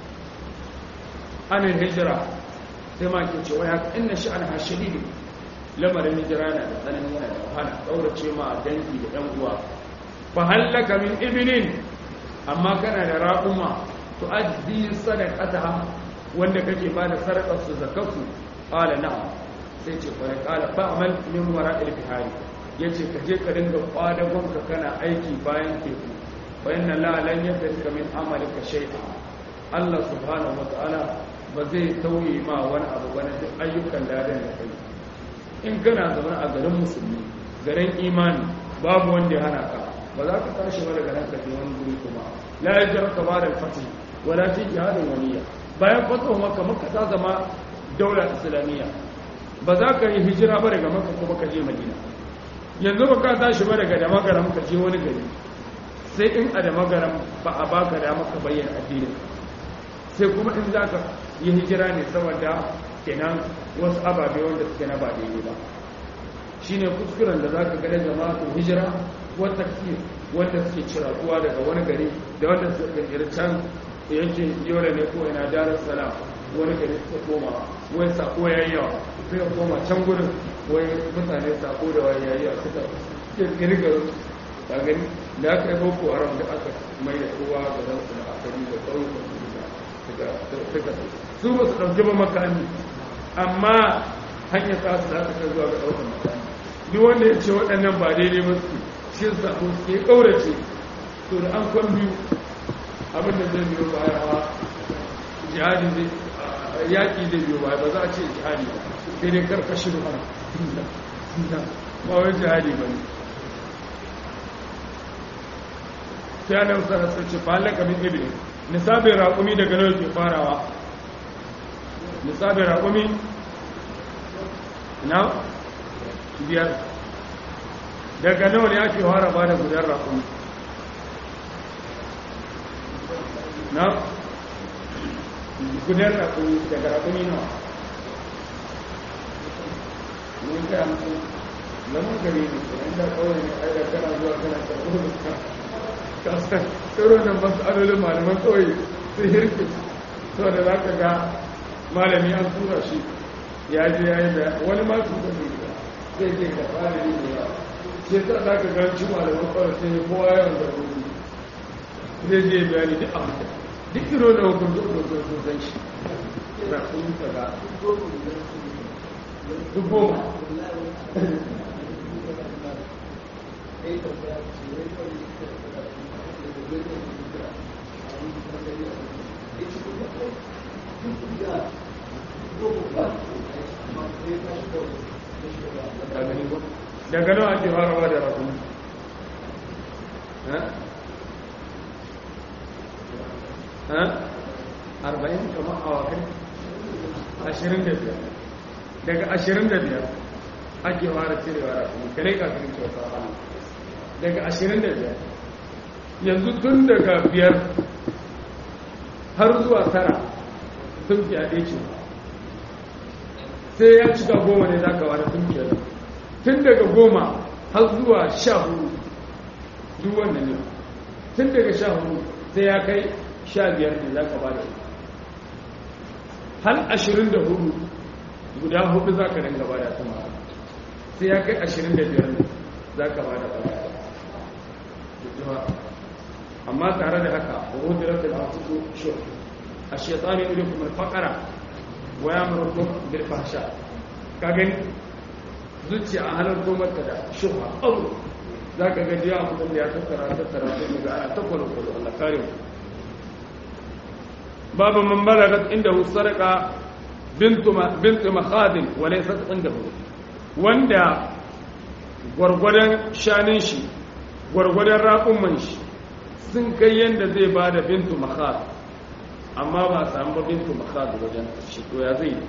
anin hijira sai ma ke cewa ya inna sha'an hashidi lamarin hijira na da tsanani yana da wahala kaurace ma dangi da ɗan uwa fa hallaka min ibilin amma kana da raquma to addi sadaqataha wanda kake ba da sadaqar su zakatu qala na'am sai ce fa qala fa'mal min wara'il bihari yace ka je ka dinga kwadagon ka kana aiki bayan teku fa inna la lan yafika min amalika shay'a Allah subhanahu wa ta'ala ba zai tauye ma wani abu bane duk ayyukan ladan da kai in kana zaune a garin musulmi garin imani babu wanda ya hana ka ba za ka tashi ba daga nan ka je wani guri kuma la yajraka ba da fatih wala fi jihadin waniya bayan fatuwa maka maka ta zama daular islamiyya ba za ka yi hijira ba daga maka kuma ka je madina yanzu ba ka tashi ba daga damagaram ka je wani gari sai in a damagaram ba a baka dama ka bayyana addinin sai kuma in za ka yi hijira ne saboda kenan wasu ababe wanda suke na ba daidai ba shine kuskuren da za ka gane jama'a hijira wata kiyar wanda suke cirakuwa daga wani gari da wanda suke can yankin yola ne ko ina darar salam wani gari suka koma wai sako ya yi yawa suka koma can gudun wai mutane sako da wani yayi yawa suka kirkiri garin a gani da aka yi boko haram da aka mai da kowa ga zan su da akari da ƙauyukan su da suka su ba su ɗauki ba makami amma hanyar ta su za ta kai zuwa ga ɗaukar makami duk wanda ya ce waɗannan ba daidai ba su shi sako su ke ƙaurace to da an kwan biyu abin da zai biyo baya wa jihadi zai yaƙi zai biyo baya ba za a ce jihadi ba sai dai karkashin ba ba wai jihadi ba ne sai ana musa na sarce falaka min ibi nisabin raƙumi daga nawa ke farawa nisabin raƙumi na biyar daga nawa ne ake fara ba da gudan raƙumi na gudan rakuni daga rakuni nawa mun ga mutu lamun gari ne inda kawai ne ai da kana zuwa kana karɓo da ka san tsoro nan ba su adolin malaman kawai sai hirki so da za ka ga malami an tura shi ya je ya yi da wani ma su da zai je da fara yi da yawa shi yasa za ka ga ci malaman kawai sai kowa yawan da rubu zai je bayani duk abu da duk iro da hukunci da sun shi na sun yi kaga duk goma daga nawa ake farawa da rakumi arba'in kamar awakai ashirin da biyar daga ashirin da biyar ake fara cirewa da kuma kare kafin kyauta hannu daga ashirin da biyar yanzu tun daga biyar har zuwa tara sun fiyaɗe ce sai ya cika goma ne za ka wada tun biyar tun daga goma har zuwa sha hudu duk wannan ne tun daga sha hudu sai ya kai sha biyar ne za ka ba da hal ashirin da hudu guda hudu za ka dinga ba da kuma sai ya kai ashirin da biyar ne za ka ba da ba amma tare da haka wa hudirar da masu shi a shaitani irin kuma fakara wa ya murkun bil fahsha ka gani zuciya a halar gomarka da shuha abu za ka gaji ya mutum da ya tattara tattara sai ga ana ta kwallo kwallo Allah kare mu babu man balagat inda sarqa bintu bintu makhadin wa laysat indahu wanda gwargwadon shanin shi gwargwadon raƙumman shi sun kai yanda zai bada bintu makhad amma ba samu ba bintu makhad wajen shi to ya zai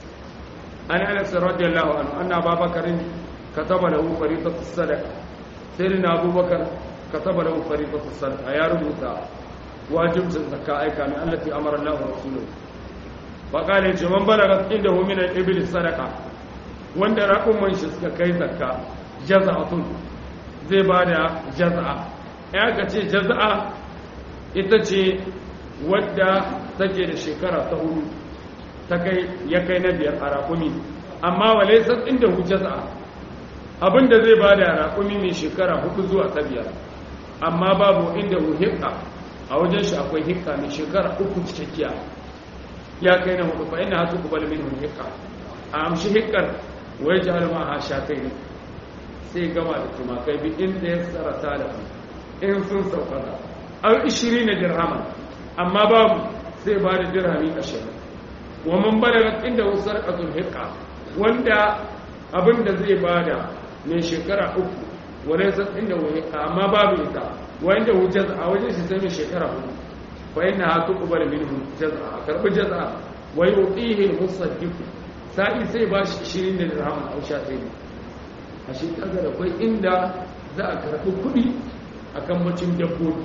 an anas radiyallahu anhu anna babakarin kataba lahu fariidatu sadaqa sai na abubakar kataba lahu fariidatu sadaqa ya rubuta wajibcin zakka aika min allati amara Allah wa rasuluhu fa qala ce man balaga indahu min al-ibli sadaqa wanda raƙumman shi suka kai zakka jaza'atun zai bada jaza'a ya ka ce jaza'a ita ce wadda take da shekara ta hudu ta kai ya kai na biyar a raƙumi amma wale san inda hu jaza'a abinda zai bada raƙumi mai shekara hudu zuwa ta biyar amma babu inda hu hikka a wajen shi akwai hikka mai shekara uku cikakkiya ya kai na hudu fa ina hatu kubal min hikka a amshi hikkar wai ji halma a sha kai ne sai gama da tumakai bi inda ya tsara talafi in sun saukata an ishiri na dirhaman amma babu sai ba da dirhami ashirin wa man balagat inda wusar qatul hikka wanda abin da zai bada mai shekara uku wale san inda wani amma babu ita wanda hu jaz'a wajen shi sai mai shekara hudu fa inna ha tuqbal minhu jaz'a karbi jaz'a wa yutihi al-musaddiq sai sai ba shi 20 da dirham au sha sai a shi kaga da kai inda za a karbi kudi akan bacin dabbobi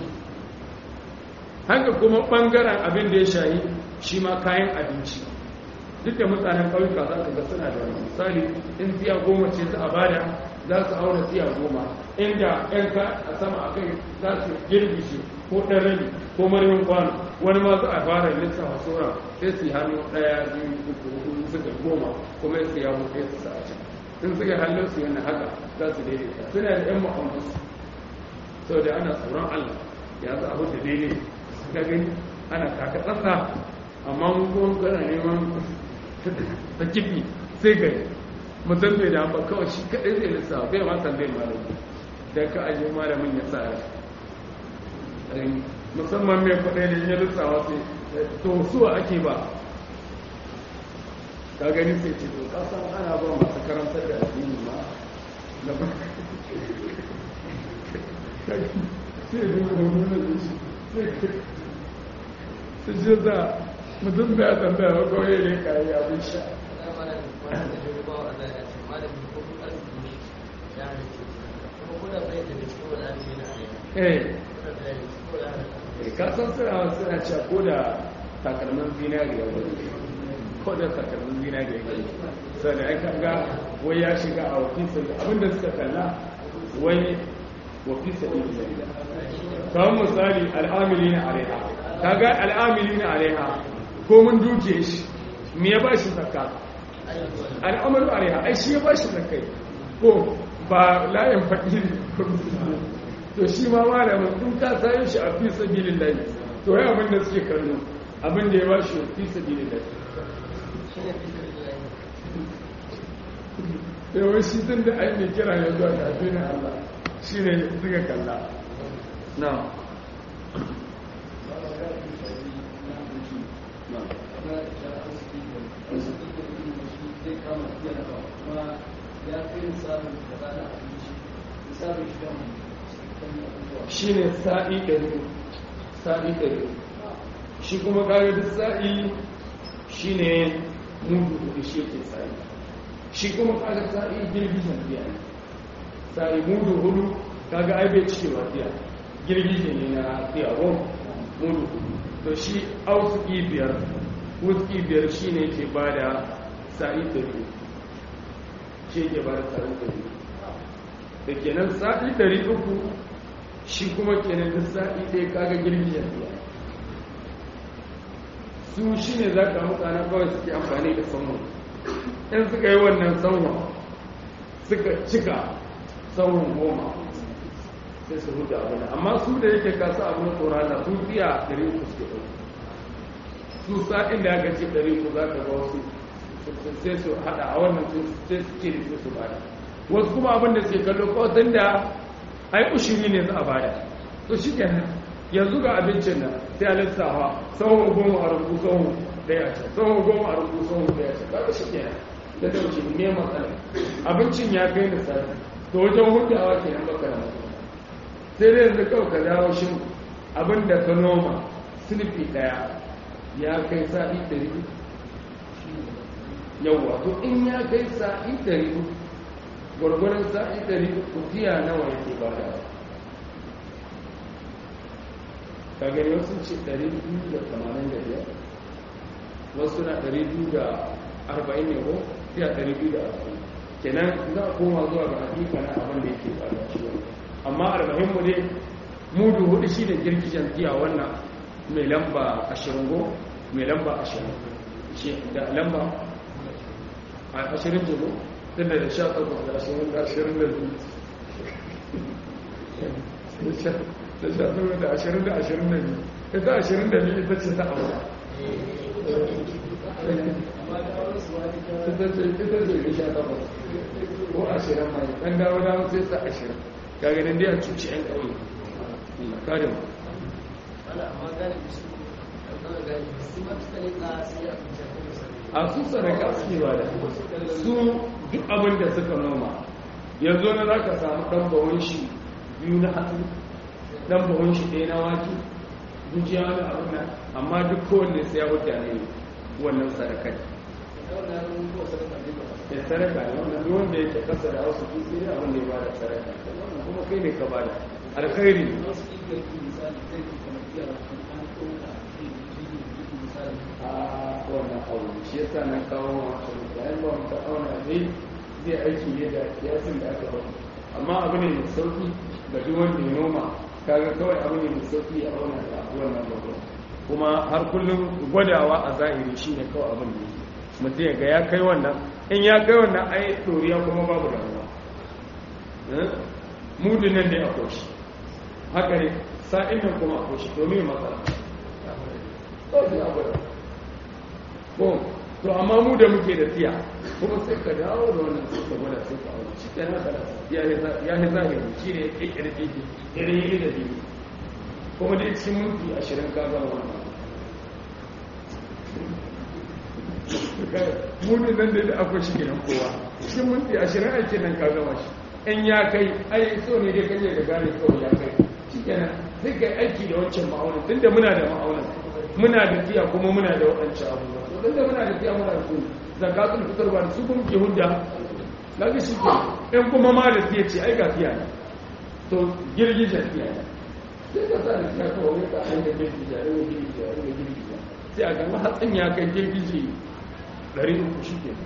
haka kuma bangaren abin da ya shayi shi ma kayan abinci duk da mutanen ƙauyuka za ka ga suna da wani misali in tsiya goma ce za a bada za su auna tsiya goma inda yan ka a sama a kai za su girbi shi ko ɗan rabi ko marmin kwano wani ma za a fara lissafa sauran sai su yi hannu ɗaya biyu uku hudu suka goma kuma su ya mutu su sa a can in suka hannun su yana haka za su daidaita suna da yan ma'amusu sau da ana tsoron allah ya za a hudu daidai ka gani ana kaka tsatsa amma mun kuma kana neman ta kifi sai gari mutum bai da ba kawai shi kaɗai zai lissa bai ma tambayin malami don ka ajiye malamin ya sa rai musamman mai kwaɗai da ya lissawa sai to suwa ake ba ka gani sai ce to kasan ana ba masu karantar da addini ma na ba sai yi da wani da shi su ji za mutum da ya tambaya wa kawai ne ka yi abin sha eh ka san suna suna cewa ko da takalmin zinari ya wani ko da takalmin zinari ya wani sai da aka ga wai ya shiga a wafisa abinda suka kalla wai wafisa ɗin kawai misali al'amili na alaiha kaga al'amili na alaiha ko mun duke shi me ya bashi zakka al'amalu alaiha ai shi ya bashi zakkai ko ba layin fakiri to shi ma malamin in ka sayo shi a fi sabilin layi to ya abin da suke kallo abin da ya bashi fi sabilin layi yawon shi tun da ai mai kira ya zuwa ga na Allah shi ne suka kalla na shi ne sa'i ɗari sa'i ɗari shi kuma kaga duk sa'i shi ne mudu hudu shi ke sa'i shi kuma kaga sa'i girgizan biya ne sa'i mudu hudu kaga ai bai cike biya girgije ne na biya ko mudu hudu to shi ausuki biyar wuski biyar shi ne ke ba da sa'i ɗari shi ke ba da sa'i ɗari da kenan sa'i ɗari uku shi kuma kenan duk sa'i ɗaya kaga girgijen biya su shi ne za ka mutane kawai suke amfani da sanwa in suka yi wannan sanwa suka cika sanwan goma sai su huta abu amma su da yake kasa abin tsorana su biya ɗari uku suke ɗauki su sa'in da aka ce ɗari ku za ka ga wasu sai su haɗa a wannan sai su ce da su bada wasu kuma abin da suke kallo kawai da ai ushiri ne za a bada to shi kenan yanzu ga abincin nan sai a lissafa tsawon goma a rubu tsawon daya ce tsawon goma a rubu tsawon daya ce kaga shi kenan da dauce ne matsala abincin ya kai da sati to wajen hutawa kenan baka da matsala sai dai yanzu kawai ka dawo shi abin da ka noma sulfi daya ya kai sa'i ɗari yawwa to in ya kai sa'i ɗari gwargwaron sa'i ɗari kufiya nawa yake ba da ka gani wasu ce ɗari biyu da tamanin da biyar wasu na ɗari biyu da arba'in ne ko fiya ɗari biyu da arba'in kenan za a koma zuwa ga hakika na abin da yake ba da ciwon amma arba'in mu dai mudu hudu shi ne girgijen giya wannan mai lamba ashirin go mai lamba ashirin shi da lamba ashirin ce go tun da sha takwas da ashirin da ashirin da biyu da sha takwas da ashirin da ashirin da biyu ita ashirin da biyu ita ce ta abu ita ce da sha takwas ko ashirin mai ɗan dawo dawo sai ta ashirin kaganin dai a cuci 'yan ƙauye kare mu a su sadaka suke ba da su duk abin da suka noma yanzu na za ka samu ɗan bawon shi biyu na hatsi ɗan bawon shi ɗaya na wake gujiya wani abin nan amma duk kowanne sai ya hujja ne wannan sadaka ne ya sadaka ne wannan duk wanda yake kasa da wasu duk sai abin da ya bada sadaka wannan kuma kai ne ka bada alkhairi a wannan aure shi yasa na kawo wato bayan ba mu ta auna dai zai aiki ne da kiyasin da aka auna amma abu ne mai sauki ga duk wanda ya noma kaga kawai abu ne mai sauki a auna da wannan babu kuma har kullum gwadawa a zahiri shine kawai abin da yake mutum ya ga ya kai wannan in ya kai wannan ai doriya kuma babu damuwa mudin nan da ya koshi haka ne sa'in nan kuma a koshi domin matsala ko to amma mu da muke da tiya kuma sai ka dawo da wannan sai ka gwada sai ka aure shi kenan da ya yi zahiri shi ne ya kekere keke irin yi da biyu kuma dai cikin minti ashirin ka gama wannan mudin nan da akwai shi kenan kowa cikin minti ashirin aikin nan ka gama shi in ya kai ai so ne dai kaje da gane kawai ya kai shi kenan sai kai aiki da wancan ma'aunin tunda muna da ma'aunin muna da tiya kuma muna da waɗancan abubuwa to tunda muna da tiya muna da su zakatul fitar ba da su kuma ke hujja na ga shi ke in kuma ma da tiya ce ai ga tiya ne to girgijen tiya ne sai ka sa da tiya kawai ka hanyar girgija ne girgija ne girgija sai a gama hatsin ya kai girgije ɗari uku shi ke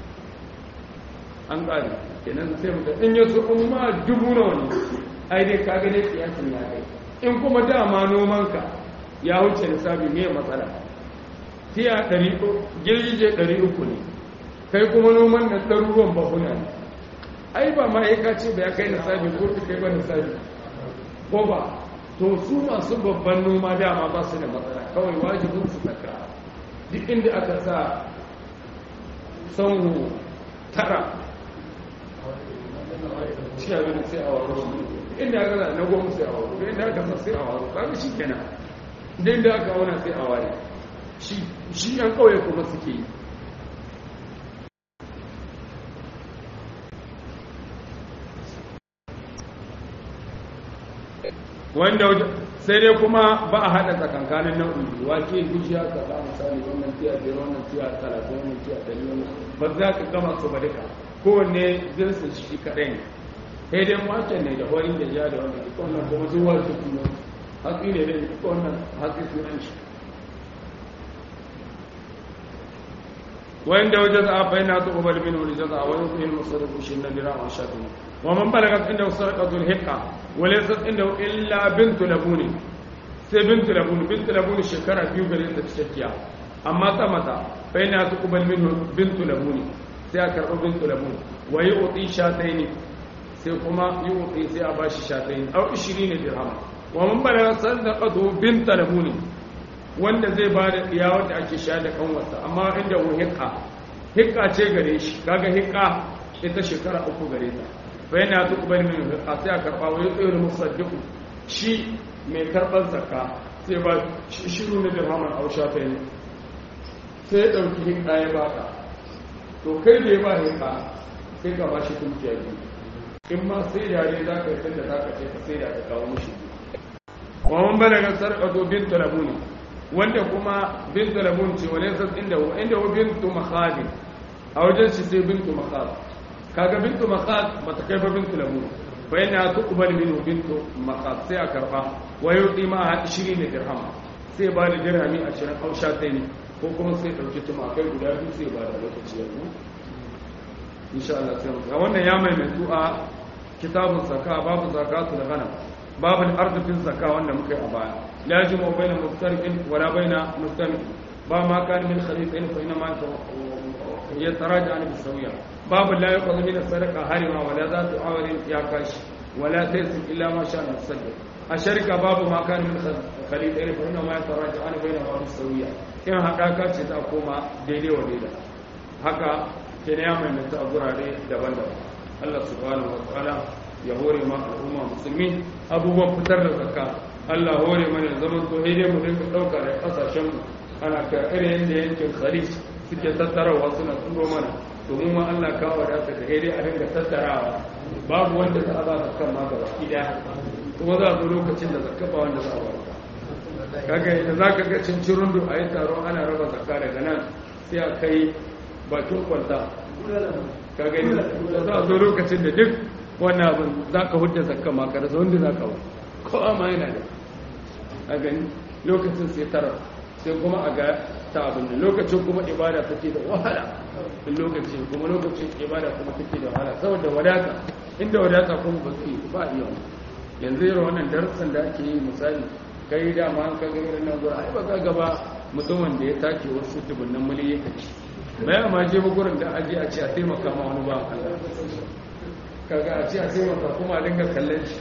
an ƙari kenan sai muka in yi su in ma dubu na wani ai dai ka gane kiyasin ya kai in kuma dama nomanka ya wuce lissafi ne matsala tiya ɗari girgije ɗari uku ne kai kuma noman na ɗaruruwan bahuna ne ai ba ma ya ce ba ya kai lissafi ko ta kai ba lissafi ko ba to su masu babban noma dama ba su da matsala kawai wajibin su tsaka duk inda aka sa sanwo tara shi abin sai a waro inda aka sa na goma sai a waro inda aka sa sai a waro kaga shi kenan idan da aka wana sai a ware shi yan kawai kuma suke yi wanda sai dai kuma ba a haɗa tsakankanin nau'in biyu wake gujiya ka ba misali wannan tiya biyar wannan tiya talatin wannan tiya ɗari wannan ba za ka gama su ba duka kowanne jinsin shi kaɗai ne sai dai waken ne da wani da ja da wannan duk wannan kuma zuwa su kuma hatsi ne da duk wannan hatsi sunan shi وإن وجزاء فإنها تقبل منه الجزاء ويطيع المصرف شن درام شاتم ومن بلغت عنده سرقة الحقة وليست عنده إلا بنت لبون سي بنت لبون بنت لبون شكرا فيو غريب تشكيا أما تمتا فإنها تقبل منه بنت لبون سي أكرر بنت لبون ويعطي شاتين سي كما يعطي سي أباشي شاتين أو عشرين درهم ومن بلغت صدقته بنت لبون wanda zai ba da ɗiya wanda ake sha da kanwarsa amma inda wu hikka hikka ce gare shi kaga hikka ita shekara uku gare ta bai na duk bari min hikka sai a karɓa wa yau da musaddiku shi mai karɓar zakka sai ba shiru na dirhaman ausha ta yi sai ya ɗauki hikka ya baka to kai da ya ba hikka sai ka ba shi tunkiya biyu in ma sai yare za ka yi tunda za ka ce ka sai da ka kawo mishi wa man balaga sarqatu bint labuni wanda kuma bintu labun ce wale sas inda hu inda hu bintu makhad a wajen shi sai bintu makhad kaga bintu makhad bata kai ba bintu labun fa yana tuqbal minhu bintu makhad sai a karba wa yuti ma 20 dirham sai ba da dirhami 20 au shataini ko kuma sai dauki tumakai guda biyu sai ba da lokaci yanzu insha Allah sai mu wannan ya mai mai a kitabun zakka babu zakatul ghanam babul ardu fil zakka wanda muka yi a baya la yajibu baina muftariqin wala baina mustami ba ma kan min khalifain fa inma yataraja an bisawiya babu la yaqulu min sadaqa harima wala zatu awalin ya kashi wala taysim illa ma sha Allah sadaq a sharika babu ma kan min khalifain fa inma yataraja an baina ma bisawiya in hadaka ce ta koma daidai wa daidai haka ke ne ya maimaita a gurare daban-daban Allah subhanahu wa ta'ala ya hore ma al'umma musulmi abubuwan fitar da zakka Allah hore mana zaman to dai mu dinga dauka da kasashen mu ana ka irin yadda yankin Khalid suke tattarawa suna turo mana to mu ma Allah ka wadata da dai a dinga tattarawa babu wanda za a ba zakkan ma gaba daya kuma za a zo lokacin da zakka ba wanda za a ba kaga idan zaka ga cincirun da ayi taro ana raba zakka daga nan sai a kai bakin kwalta ka gani da za a zo lokacin da duk wannan abin za ka hudda zakka ma ka rasa wanda za ka ba ko ma yana da a gani lokacin sai tara sai kuma a ga ta abin da lokacin kuma ibada take da wahala in lokacin kuma lokacin ibada kuma take da wahala saboda wadata inda wadata kuma ba su yi ba iya yanzu irin wannan darussan da ake yi misali kai dama an kaga irin nan gura ai ba ka gaba mutumin da ya take wasu dubunnan miliyan kaci bayan ma je gurin da aje a ce a taimaka ma wani ba Allah kaga a ce a taimaka kuma a dinga kallon shi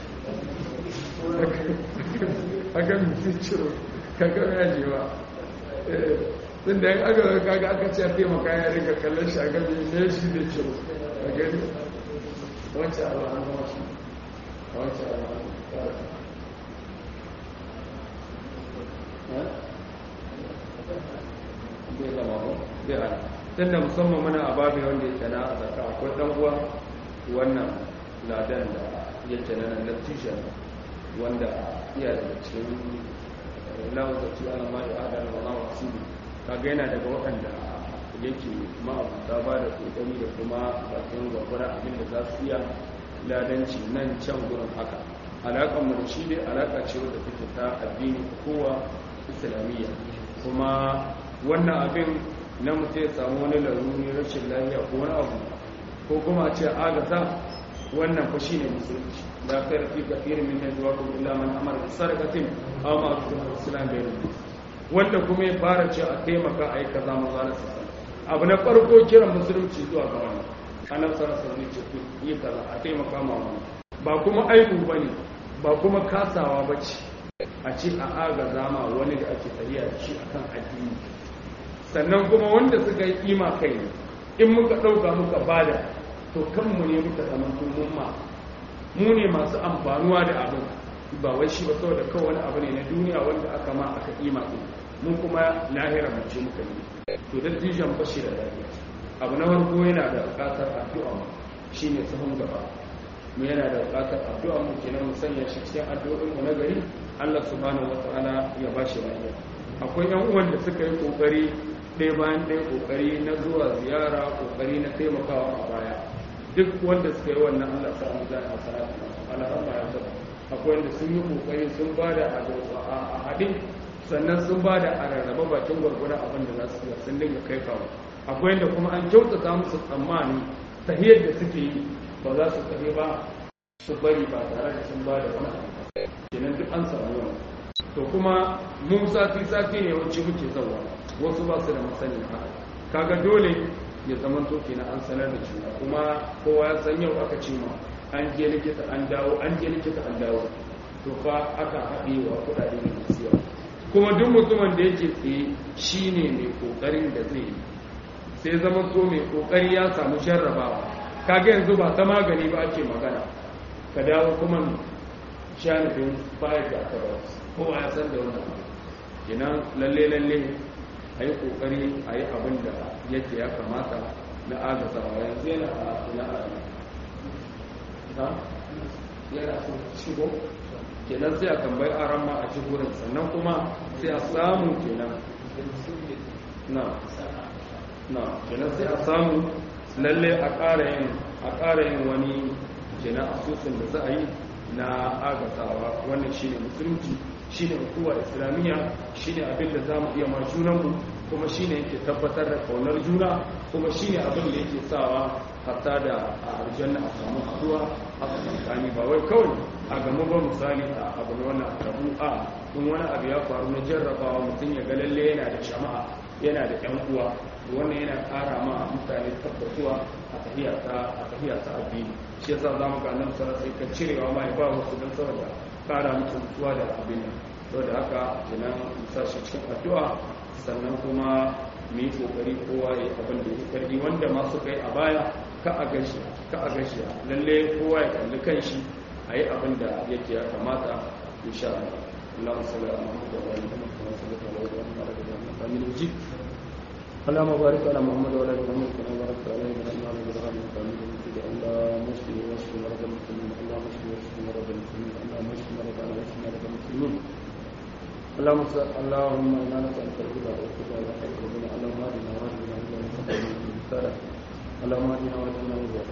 a ga mutum ciro kaga ya je ba tun da aka ga kaga aka ce a taimaka ya dinga kallon shi a ga ne shi da ciro a gani wancan abu an zama shi wancan abu an zai zama ba zai ana tun da musamman muna a babi wanda ya tana a zaka akwai dan uwa wannan ladan da ya tana na lattishan wanda iya daga cikin lawan da ci ala mai adana wa lawan asibi kaga yana daga waɗanda yake ma'abuta ba da kokari da kuma bakin gwagwara abin da za su iya ladanci nan can gurin haka alaƙar mu da shi dai alaƙa ce wadda take ta addini kowa islamiyya kuma wannan abin na mutum ya samu wani laruri rashin lafiya ko wani abu ko kuma ce agata wannan fa shine musulunci da ka rafi kafir min najwa ko illa man amara bi sadaqatin aw ma islam bai wanda kuma ya fara ce a taimaka a yi kaza maza na sassa abu na farko kiran musulunci zuwa ga wani annabi sallallahu alaihi wasallam ce yi kaza a taimaka ma wani ba kuma aibu bane ba kuma kasawa bace a ce a agaza ma wani da ake tafiya da shi akan addini sannan kuma wanda suka yi kima kai ne in muka ɗauka muka bada to kanmu ne muka zama mun ma mu ne masu amfanuwa da abin ba wai shi ba saboda kawai wani abu ne na duniya wanda aka ma aka kima ɗin mun kuma lahira mace muka yi to da dijan bashi da lafiya abu na farko yana da buƙatar addu'a shine sahun gaba mu yana da buƙatar addu'a mu kenan mu sanya shi cikin addu'o'in mu na gari Allah subhanahu wataala ya ba shi lafiya akwai yan uwan da suka yi kokari ɗaya bayan ɗaya kokari na zuwa ziyara kokari na taimakawa a baya duk wanda suka yi wannan Allah sa mu zai a salatu Allah ya saba akwai wanda sun yi kokari sun ba da a haɗin sannan sun ba da a rarraba bakin gwargwadon abin da za su yi sun dinga kai kawo akwai wanda kuma an kyautata musu tsammani tahiyar da suke yi ba za su tafi ba su bari ba tare da sun ba da wani abu kenan duk an samu wani to kuma mu sati sati ne wacce muke zawa wasu ba su da masani haka kaga dole ya zama to kenan an sanar da juna kuma kowa ya san yau aka ce ma an je likita an dawo an je likita an dawo to fa aka haɗe wa kuɗaɗe ne masu yawa kuma duk mutumin da yake tsaye shine mai kokarin da zai yi sai zama to mai kokari ya samu jarrabawa kaga yanzu ba ta magani ba ake magana ka dawo kuma shanifin bayar da aka ba kowa ya san da wannan kenan lalle lalle a yi kokari a yi abin da yake ya kamata na agazawa yanzu yana a ina a ha yana so shigo kenan sai a tambayi aran ma a cikin sannan kuma sai a samu kenan na na kenan sai a samu lalle a ƙara yin a ƙara yin wani kenan asusun da za a yi na agasawa wannan shine musulunci shine hukuma islamiyya shine abin da za mu iya ma junanmu kuma shine yake tabbatar da kaunar juna kuma shine abin da yake sawa hatta da a aljanna a samu haduwa a tsakani ba wai kawai a gamu ba misali a abu na wannan abu a in wani abu ya faru na jarrabawa mutum ya ga lalle yana da jama'a yana da yan uwa wannan yana ƙara ma mutane tabbatuwa a tafiya ta a tafiya ta addini shi yasa za mu ga nan sarar sai ka cirewa ma ya ba wasu don saboda ƙara musu mutuwa da abin nan saboda haka kenan musa shi cikin addu'a sannan kuma mu yi kokari kowa ya abin da ya karbi wanda ma suka yi a baya ka a gashi ka a gashi lalle kowa ya kalli kanshi a yi abin da yake ya kamata insha Allah اللهم صل على محمد وعلى ال محمد كما صليت على ابراهيم وعلى ال ابراهيم حميد مجيد اللهم بارك على محمد وعلى ال محمد كما باركت على ابراهيم وعلى ال ابراهيم حميد مجيد اللهم اشف واشف مرضى المسلمين اللهم اشف واشف مرضى المسلمين اللهم اشف مرضى واشف مرضى المسلمين اللهم صل اللهم انا نسالك الهدى والتقى والخير اللهم اهدنا واهدنا الى المستقيم اللهم اهدنا واهدنا